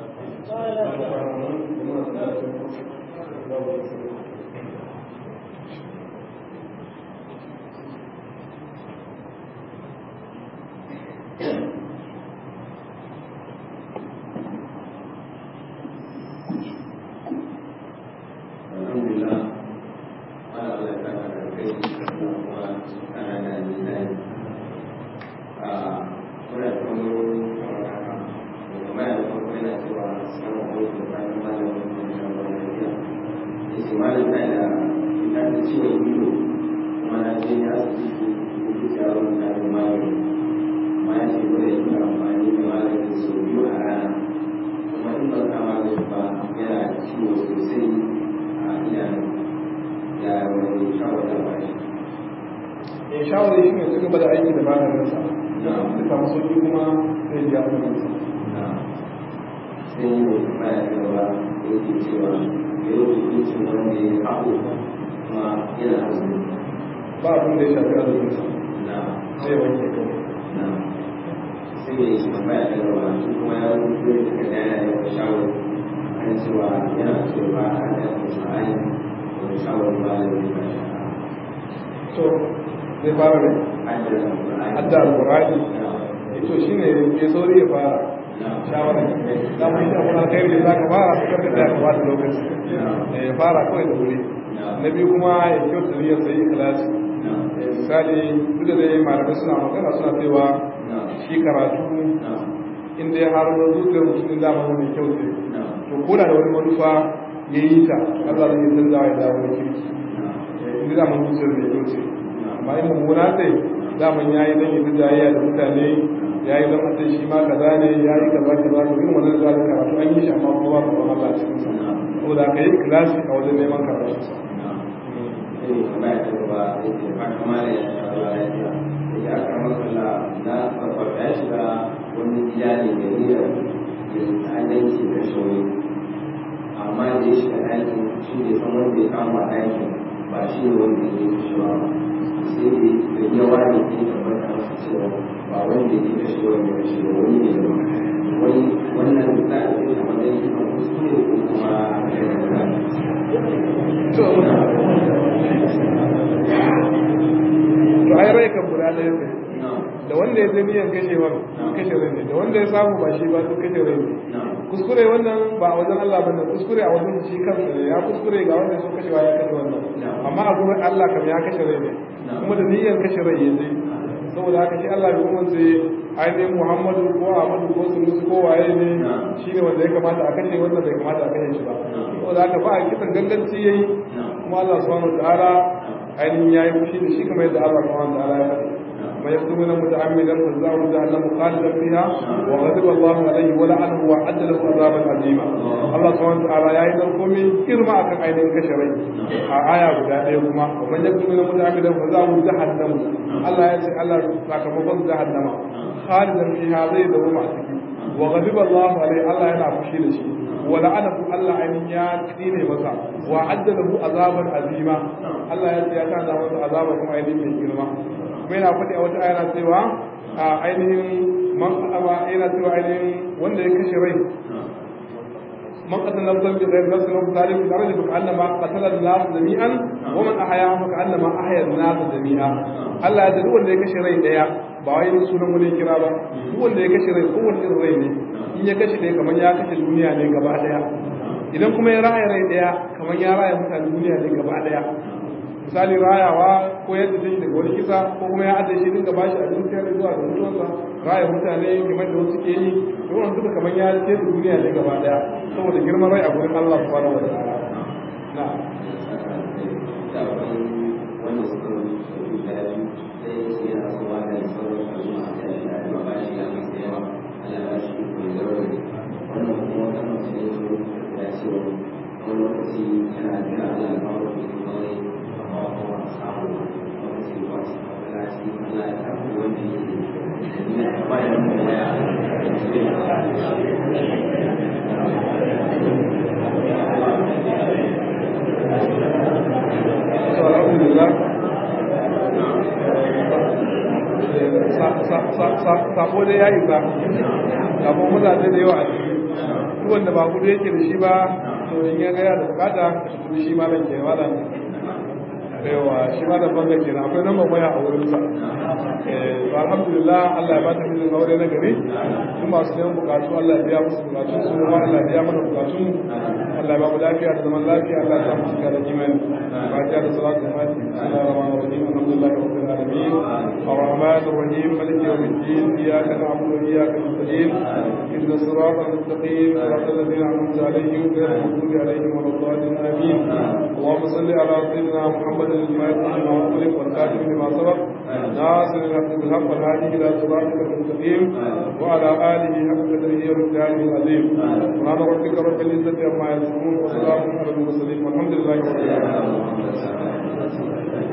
shawarar shi ne su gaba da aiki da maganinsa da samu sauki kuma zai biya maganinsa sai yi mai tambaya ta gaba da yake cewa ya yi hukuncin wanda ya haɓo kuma yana azumi ba abin da ya shafi azuminsa na zai wanke kawai na sai mai tambaya ta gaba shi kuma ya rubuta da daga daya ya yi shawar kan cewa yana so ba a da Qur'ani da shawar ba da ya ba shi to zai fara ne hadda Qur'ani hadda alqur'ani to shine ya sauri ya fara na shawara da mu yi abun alkhairi da zaka fara ka karka da ka bada lokaci eh ya fara kawai da wuri na biyu kuma ya kyauta niyyar sai ikhlasi na Eh, misali duk da dai malamai suna magana suna cewa na shi karatu na inda ya har zuciyar mutum da mai kyau ce na to ko da da wani manufa ya yi ta Allah zai yi canza ya dawo da kirki na Eh, inda da man zuciyar mai kyau ce amma in mummuna ce daman ya yi don yi ta jayayya da mutane ya yi don mutum shi ma kaza ne ya yi kaza kaza to irin wannan zuwa da karatu an yi shi amma kuma ba ba Allah cikin sa saboda ka yi kilasi a wajen neman karatu sa sai tambaya ta gaba yake fata mala ya sha ruwa lafiya yake aka makalla na farfarta ya shiga wani gida ne da niyyar ya ta'addanci da shauri amma da ya shiga ɗakin shi ne san wanda ya kama ɗakin ba shi ne wanda ya yi kashewa ba sai da ya ware ke tabbata masa cewa ba wanda ya yi kashewa ne kashe ba wani ne da wani wannan za a yi a matsayin a kuskure ko kuma a kai da to to ai rai kan guda ɗaya ne da wanda ya zai niyan kashewa kashe rai ne da wanda ya samu ba shi ba duk kashe rai ne kuskure wannan ba a wajen Allah bane kuskure a wajen shi kansa ne ya kuskure ga wanda so kashewa ya kashe wannan amma a gurin Allah kam ya kashe rai ne kuma da niyyar kashe rai ya zai saboda haka shi Allah bai kuma sai ainihin Muhammadu ko Ahmadu ko Sulusu ko waye ne shi ne wanda ya kamata a kashe wannan bai kamata a kashe shi ba saboda haka ba a kisan ganganci yayi kuma Allah subhanahu wa ta'ala ainihin yayi fushi da shi kamar yadda Allah subhanahu wa ta'ala ya faɗi ما يقتلون متعمدا فجزاؤه جهنم خالدا فيها وغضب الله عليه ولعنه واعد له عذابا عظيما الله سبحانه وتعالى يا ايضا قومي كرما akan ainihin kashe rai a aya guda ɗaya kuma wa man yaqtulu muta'ammidan fajza'uhu jahannam Allah ya ce Allah sakamakon jahannama khalidan fiha zai dawo a ciki wa ghadiba Allah alaihi Allah yana fushi da shi wa la'anahu Allah ainihin ya tsine masa wa adda lahu azaban azima Allah ya ce ya kana masa azaba kuma ainihin mai girma kuma yana faɗi a wata ayana cewa a ainihin man ba yana cewa ainihin wanda ya kashe rai man qatala nafsan bi ghayri nafsin aw fasadin fil ardi fa ka'annama qatala an-nas jami'an wa man ahyaha fa ka'annama ahya an-nas jami'a Allah ya duk wanda ya kashe rai daya ba wai sunan wani kira ba duk wanda ya kashe rai kowanne irin rai ne in ya kashe dai kamar ya kashe duniya ne gaba daya idan kuma ya raya rai daya kamar ya raya mutane duniya ne gaba daya misali rayawa ko yadda ta daga wani kisa ko kuma ya ajiye shi dinga bashi abinci har zuwa ga mutuwarsa raya mutane kamar da wasu ke yi to wannan duka kamar ya ce da duniya ne gaba daya saboda girman rai a gurin Allah subhanahu wa ta'ala na'am sabo dai ya isa kafin mutane da yawa a ciki duk wanda ba kudu yake da shi ba to in ya gaya da bukata to shi ma ban ke malam yawa shi ma da banga kenan akwai nan waya a wurin sa eh alhamdulillah Allah ya bata mijin aure na gari su masu neman bukatu Allah ya biya musu bukatu su ma Allah ya biya mana bukatun Allah ya ba mu lafiya da zaman lafiya Allah ya sa mu cika da imani fatiha da salatu fatiha bismillahir rahmanir rahim alhamdulillahi rabbil alamin الرحمن الرحيم مالك يوم الدين اياك نعبد واياك نستعين اهدنا الصراط المستقيم صراط الذين انعمت عليهم غير المغضوب عليهم ولا الضالين امين اللهم صل على سيدنا محمد المهدي لما أغلق والكاتب لما سبق ناصر الحق بالحق والهادي إلى صراطك المستقيم وعلى آله حق قدره ومقداره العظيم سبحان ربك رب العزة عما يصفون وسلام على المرسلين والحمد لله رب العالمين